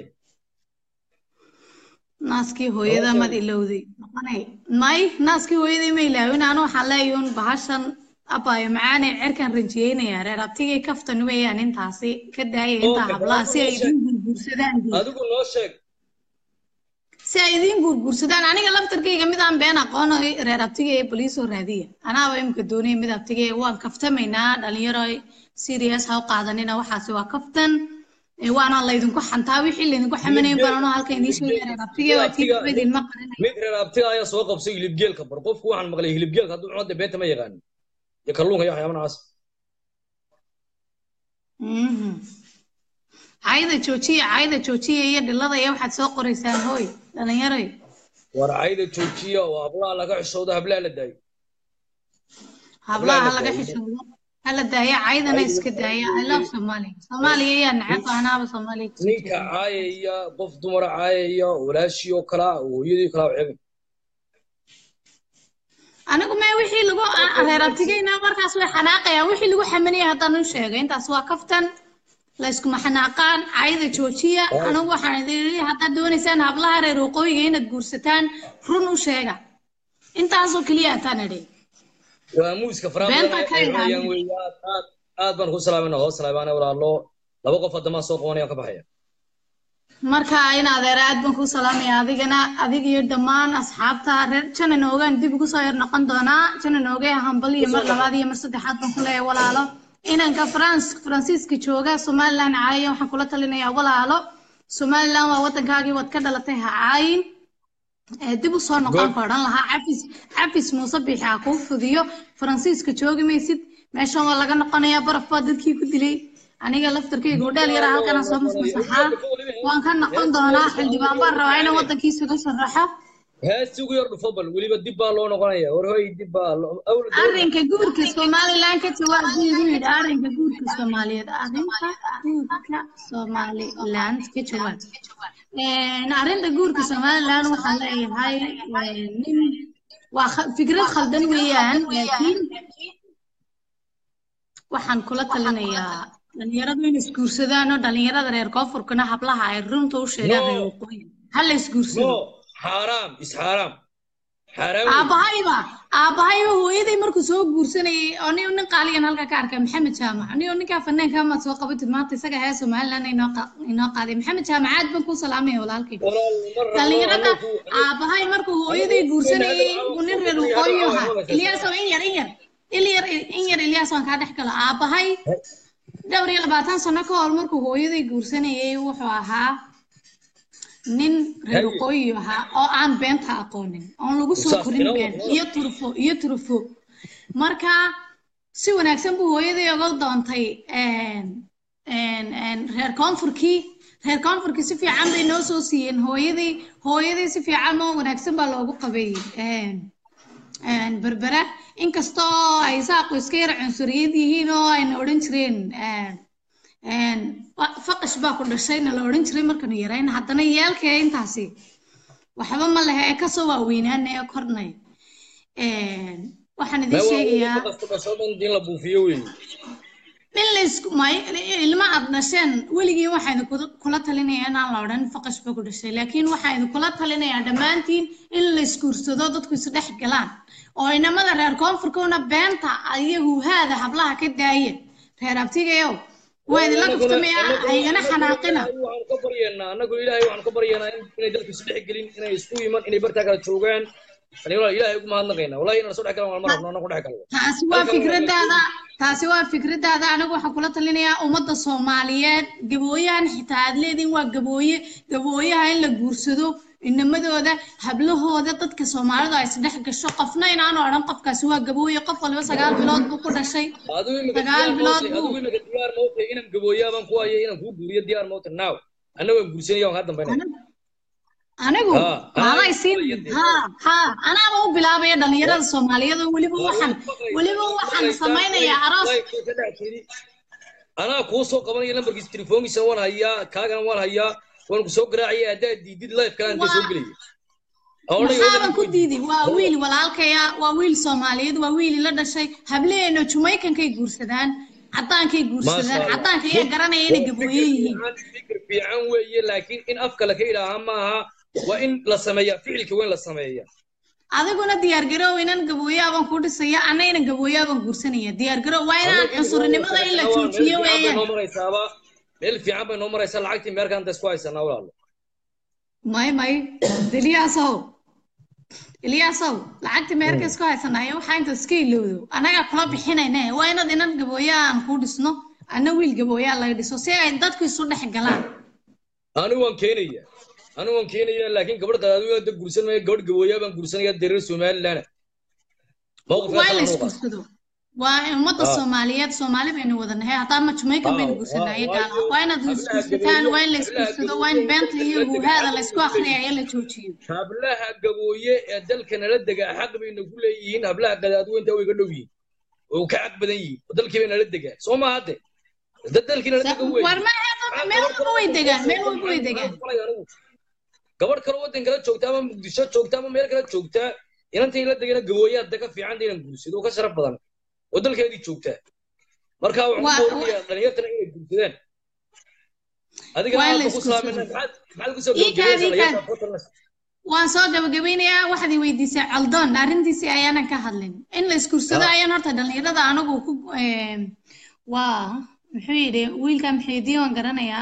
naaskii hooyada mad ilowday noqonay may naaskii hooyaday ma ilaawin anu waxaan leeyahay un bahashan abayo macaane cerkan ranjiyeynayaa reer abtigay kaftan weeyaan intaasi ka daaya intaa Okay, hablaha si ay balaasha idiin gurgursadaan dee. adigu noo sheeg si ay idiin gurgursadaan aniga laftarkayga mid aan been aqoon oo reer abtiga ee boliisoo raadiya anaaba imika doonaya mid abtiga ee waan kaftamaynaa dhalinyaro serious ha u qaadanina waxaasi waa kaftan ee waana laydinku xantaa wixii laydinku xamanayn baan anoo halka idiin sheegaya reer abtiga waa tii kuba idinma qarinay mid reer abtiga ayaa soo qabsay hilibgeelka bar qofku waxaan maqlay hilibgeelka hadduu cuno dee beenta ma yaqaanin iyo kalluunka iyo waxyaaba noocaas Mhm. cayda joojiya cayda joojiya iyo dhilada iyo waxaad soo qoraysaan hooy dhalinyaroy war cayda joojiya oo hablaha laga xishoodo hablaha la daayo hablaha Hablaha la laga daayo. xishoodo hala daaya caydana iska daaya i love soomaaliya soomaaliya ayaa neceb anaaba soomaaliya kusoo ninka jeeda caayaya qof dumara caayaya walaashii oo kala hooyadii kala ceebin anigu mee wixii lagu reer abtigayna markaas way xanaaqayaan wixii lagu xamanaya haddaan u sheegay intaas waa kaftan layskuma xanaaqaan cayda joojiya anigu waxaan idin leeyahay haddaad doonaysaan hablaha reer waqooyiga inaad guursataan run u sheega intaasoo keliya ataan idhi waa muuska faraha Beenta badan ka ay cunayaan ilaaliya. weeye aad aad aad baan ku salaamayna hoos salaamayna walaalo laba qof haddamaa soo qabanayaan ka baxaya marka in adeer aad baan kuu salaamaya adigana adig iyo dhammaan asxaabta reer janan oogaan dib ugu soo yar noqon doonaa janan oogay hambal iyo mar labaad iyo mar saddexaad baan ku leeyahay walaalo inanka france faransiiska jooga somaliland caaya waxaan kula talinayaa walaalo somaliland waa waddankaagii waad ka dhalatay ha caayin ee dib u soo noqon Good. ka odhan lahaa cafis cafis muuse bixi ha kuu fidiyo faransiiska joogi maysid meeshan waa laga noqonayaa baraf baa dadkii ku dilay aniga laftarkayga hodheel yara halkana soo masmasaxaa waan ka noqon doonaa xildhibaan baan rabaa inaan waddankiisa ka sharaxo heesti ugu yar dhufo bal weliba dib baa loo noqonaya war hoy dib baa loo- awla dowla- arrinka guurka somaliland ka jawaab buu igu yidhi arrinka guurka soomaaliyeed arrinka guurka somaliland ka jawaab Een, arrinta guurka somaliland waxaan leeyahay een, nin waa kha- fikrad khaldan weeyaan laakiin waxaan kula talinayaa dhalinyaradu in isguursadaan oo dhalinyarada reer koonfurkana hablaha ay runta u sheegaan No. reer waqooyi ha la isguursado no xaaraam is xaaraam xaaraam wey. aabahayba aabahayba hooyaday markuu soo guursanayay oo nin nin qaaliyan halka ka arkay maxamed jaamac nin ninkaa fanaanka maad soo qabatid maanta isaga hee somaliland inoo qa- inoo qaaday maxamed jaamac aad baan kuu salaamaya walaalkay walaal ma rabo dhalinyarada anagu- aabahay markuu hooyaday guursanayay uu nin reer waqooyi ahaa ilyaasow in yar in yar in yar in yar ilyaas waan kaa dhex galo aabahay dhowr iyo labaatan sano ka hor markuu hooyaday guursanayay wuxuu ahaa nin reer Haye. waqooyi ahaa oo aan beenta aqoonin oon lagu soo Saas, korin inoo been wado. iyo turfo iyo turfo marka si wanaagsan buu hooyaday oga doontay een, een, een, reer koonfurkii reer koonfurkii si fiican bay noo soo siiyeen hooyaday hooyaday si fiican oo wanaagsan baa loogu qabeeyey een, een, berbera inkastoo ay saaqu iska yar cunsuriyad yihiin oo ayna odhan jireen een, een, wa- faqash baa ku dhashayna la odhan jiray markanu yarayn haddana yeelkee intaasi waxba ma lehe ee kasoo waaweynaana ee kornay Een, waxaan idin Ma waa sheegayaa weli qofka dhasho dhan in la buufiyo wey in la isku may ilma aad dhasheen weligii waxaa idinkula kula talinaya inaan la odhan faqash ba ku dhashay laakiin waxaa idinkula talinayaa dhammaantiin in la isguursado dadku isdhex galaan oo inamada reer koonfurkuna beenta ayagu haada hablaha ka daaya reer abtigayow waa idinla kuftamaya haygana xanaaqina waxaanu ka baryeennaa annagu ilaahay waxaanu ka baryeennaa in- inay dalku isdhex gelin inay isku iman inay bartaa kala joogaan ani walaal ilaahay ugu mahadnaqaynaa wallahi inaan soo dhex galan waan ma rabno annagu dhex galno taasi waa fikradaada taasi waa fikradaada anigu waxaan kula talinayaa ummadda soomaaliyeed gabooyahan xitaa aad leediin waa gabooye gabooyaha in la guursado inamadooda hablahooda dadka soomaalidu ay isdhex gasho qofna inaanu odhan qofkaasi waa gabooye qof waliba sagaal bilood buu ku dhashay adigu imika Sagaal diyaar bilood mootay buu- adigu imika diyaar mootay inaan gabooyaa baan ku hayo inaan kuu guuriyo diyaar mootay now anna waan guursanaya waan kaa dambaynaya anigu Ha, anaa maaday siin gabooye ha ha anaaba u bilaabaya dhalinyarada soomaaliyeed oo weliba waxaan weliba waxaan samaynayaa aroos anaa kuu soo qabanaya lambarkiisa telefoonkiisa waan hayaa kaagana waan hayaa waan ku soo garaacaya haddaad diidid lifekana inta soo gelaya maxaaban ku diidi waa wiil walaalkaya waa wiil soomaaliyeed waa wiil ila dhashay hableena jumaykankay guursadaan caddaankay guursadaan caddaanka ayaa garanaya inay gabooye yihiin fikir fiican weeye laakiin in afka laka idhaaha maaha waa in la sameeyaa ficilka waa in la sameeya adiguna diyaargarow inan gabooyaabaan ku dhisaya anna inan gabooyaabaan guursanaya diyaargarow waa inaan cunsurinimada in la joojiyo weeyaan noo maraysaaba meel fiican bay noo maraysaa lacagtii meerkaan inta isku haysanaa walaalo may may iliyaasow iliyaasow lacagta meerka isku haysanayo waxaa inta iska ilowdo annagaa kula bixinayne waa inaad inan gabooyaa aan ku dhisno anna wiil gabooyaa laga dhiso si ay dadku isu dhex galaan anigu waan keenaya anigu waan keenaya laakiin gabadh qadaadiyo da guursan maya gabadh gabooyaa baan guursanaya dereer somaliland waa in la isguursado waa ummadda soomaaliyeed soomaali baynu wadanahay haddaa ma jamaican baynu guursanaya gaala waa inaad isguursataan waa in la isguursado waa in beenta iyo huhaada la isku akriyayo la joojiyo hablaha gabooye ee dalka nala degaa xaq bayna ku leeyihiin hablaha qadaadiweynta way ga dhow yihiin oo ka xaq badan yihiin oo dalkii bay nala degaa soo ma hadde dad dalkii nala dega wey war ma meel walba way degaan meel walba way degaan gabadh kale waddan kala joogta ama muqdisho joogta ama meel kala joogta inantan la degana gabooyaa daga fiican inaan guursado oo ka sharaf badan oo dalkeedii joogta marka waxaan ku boorinayaa dhalinyartana inay guursadaan adigana Waa in la aad ku isku salaamayna soo- maxaad maxaad kusoo Ii kaadi, ii gabagabaysaa kaadi. dhalinyarta waan soo gabagabeynayaa waxaad i weydiisay caldoon arrintiisii ayaanan ka hadlin in la isguursado Ah. ayaan horta dhalinyarada anagu ku em, waa muxuu yidhi wiilka maxaydiin waan garanayaa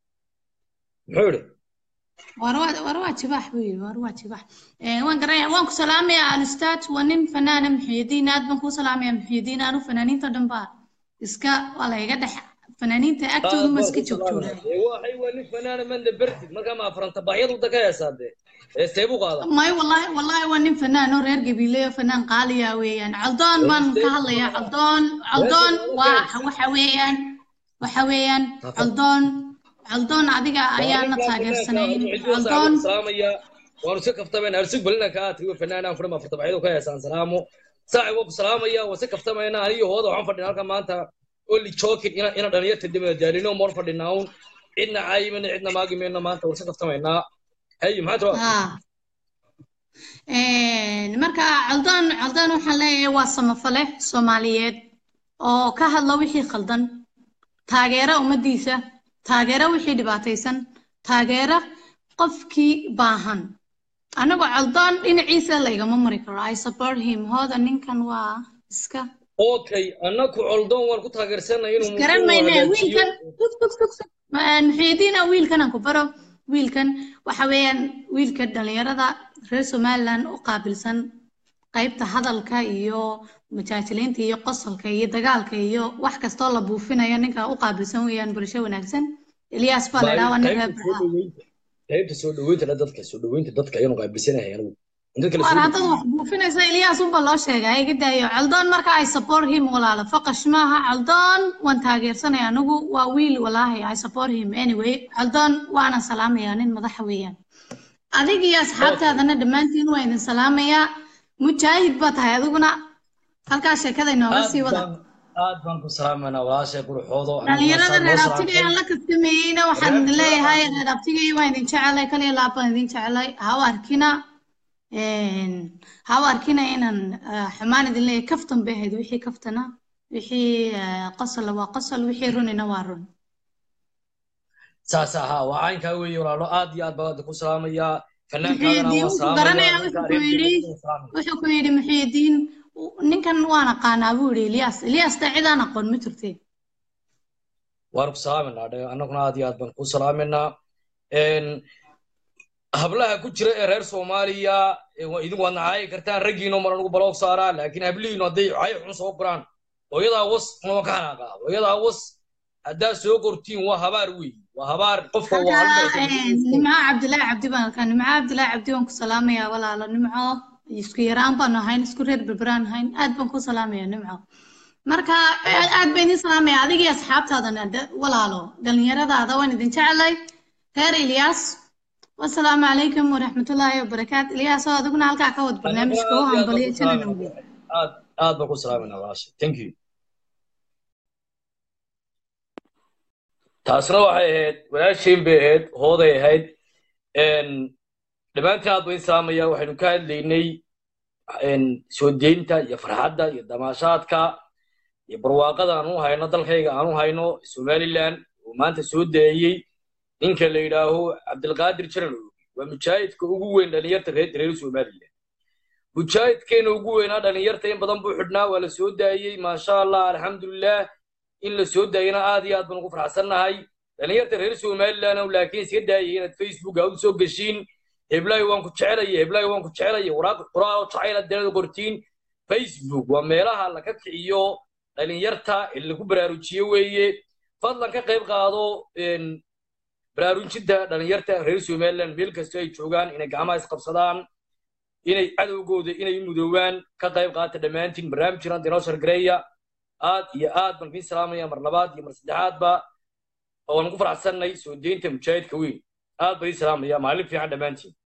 muxuu yidhi war waa war waa jibaax buu yidhi war waa jibaax Eh, waan garanayaa waan ku salaamayaa alustaad waa nin fanaana maxaydiin aad baan kuu salaamayaa maxaydiin anu fanaaniinta dhan baa iska waa la iga dhex fanaaniinta agtooda ma iska joogtooda waxay waa nin fanaana manda bertid markaa ma afranta baxyad wadda ka heesaa dee heestee buu qaadaa may wallahi wallahi waa nin fanaan oo reer gabiileyo fanaan qaaliya weeyaan caldoon baan ka hadlayaa caldoon caldoon waa waxa weeyaan waxa weeyaan caldoon caldoon adiga ayaana taageersanayn caldoon salaamaya waanu iska kaftamayna arsug balina kaa tiriyo fanaanaan fudhama afarta baxyadu ka heesaan salaamo saaxib waa ku salaamaya waa iska kaftamayna aniyo hooda waxaan fadhina halkan maanta oli jokin ina ina dhalinyarta dibada daarino moor fadhinaa un cidna caayimana cidna maagimayno maanta waa iska kaftamaynaa hayi maxaa tira haa marka caldoon caldoon waxaan leeyahay waa samafale soomaaliyeed oo ka hadla wixii khaldan taageera ummadiisa taageera wixii dhibaataysan taageera qofkii baahan anagoo caldoon dhinaciisa laygama mari karo i support him hooda ninkan waa iska okay annaku coldoon waan ku taageersanay inuu garan inuu mayne hagaajiyo. wiilkan ug ug ug ug muxiidiina wiilkan aan ku baro wiilkan waxa weeyaan wiilka dhalinyarada reer somaliland u qaabilsan qaybta hadalka iyo majaajiliinta iyo qosolka iyo dagaalka iyo wax kastoo la buufinayo ninka u qaabilsan weeyaan bulsho wanaagsan eliyaas baa la dhaha waa nin reer qaybta soo Barca. dhaweynta qaybta soo dhaweynta la dadka soo dhaweynta dadka ayanu qaabilsanahay anigu in dadka la war soo haddaad wax buufinaysa eliyaas unba loo sheegay iga daayo caldoon marka ay support him walaalo faqash maaha caldoon waan taageersanaya anigu waa wiil walaahi i support him anyway caldoon waana salaamayaa nin madaxa weeyaan adig iyo asxaabtaadana dhammaantiin waa idin salaamayaa mujaahid baa tahay adiguna halkaa sheekada inooga sii wada aad baan ku salaamayna walaashay quruxoodo dhalinyarada reer abtiga aan la kastameeyeyna waxaan idin leeyahay reer abtigay waan idin jecelay kaliya laab baan idin jecelay ha u arkina ha u arkina inaan ah, xumaan idin leeyahay kaftan bay ahayd wixii kaftana wixii eh, qosol waa qosol wixii runina waa run saas ahaa waa caynkaa weeye walaalo aad iyo aad baan ku salaamayaa fanaankaagana muxiidiin waan wuxuu salaamayaa garanayaa ninka wuxuu ku yidhi reerkiisa salaamaya wuxuu ku yidhi muxiidiin ninkan waan aqaanaa buu yidhi Ilyas Ilyas ta cidaan aqoon ma jirtee waan ku salaaminaa dhe annaguna aad iyo aad baan ku salaaminaa Een, hablaha ku jira ee reer soomaaliya ee waa- idinku waad nacaayi kartaan raggiino mar anugu baloog saaraa laakiin hablihiinu hadday cay xun soo qoraan hooyadaa was uma ka xanaaqaa hooyadaa was haddaad soo qortiin waa habaar weey waa habaar qofka waa halkaa nimco cabdilaahi cabdi baan arkaa nimco cabdilaahi cabdi waan ku salaamayaa walaalo nimco isku yaraan baanu ahayn isku reer berberaan ahayn aad baan ku salaamayaa nimco marka aad aad baan idin salaamaya adigii asxaabtaadana da- walaalo dhallinyaradaada waan idin jeclay reer ilyaas wasalaamu calaykum waraxmatullaahi wabarakaatu ilyaas oo adiguna halkaa ka wad barnaamijka u hambaliyo janan awgeed aad aad baan ku salaaminaa walaasha thank you taasna waxay ahayd walaashayn bay ahayd hooday ahayd Een, dhammaantiin aad baan salaamaya waxaynu ka hadlaynay een, soo deynta iyo farxadda iyo damaashaadka iyo barwaaqada aan u hayno dalkayga aan u hayno somaliland oo maanta soo daayey ninka la yidhaaho cabdilqaadir jaran waa mujaahidka ugu weyn dhalinyarta reer reer somaliland mujaahidkeena ugu weynaa dhalinyarta in badan buu xidhnaa waa la soo daayey maasha allah alxamdulilah in la soo daayana aad iyo aad baan ugu faraxsannahay dhalinyarta reer somaliland ow laakiin iska daayay inaad facebook aad u soo geshiin heblaayo waan ku jecelaya heblaayo waan ku jecelaya waraaq qoraal oo jacayl aad danada qortiin facebook waa meelaha laga kiciyo dhalinyarta ee lagu baraarujiyo weeye fadlan ka qayb qaado een, baraarujinta dhalinyarta reer somaliland meel kastoo ay joogaan inay gacmaha isqabsadaan inay cadowgooda inay mudoobaan ka qayb qaata dhammaantiin barnaamijkan dinoo shargareeya aad iyo aad baan kiin salaamaya mar labaad iyo mar saddexaadba waan ku faraxsannay soo deynta mujaahidka weyn aad baan iin salaamaya maalin fiican dhammaantiin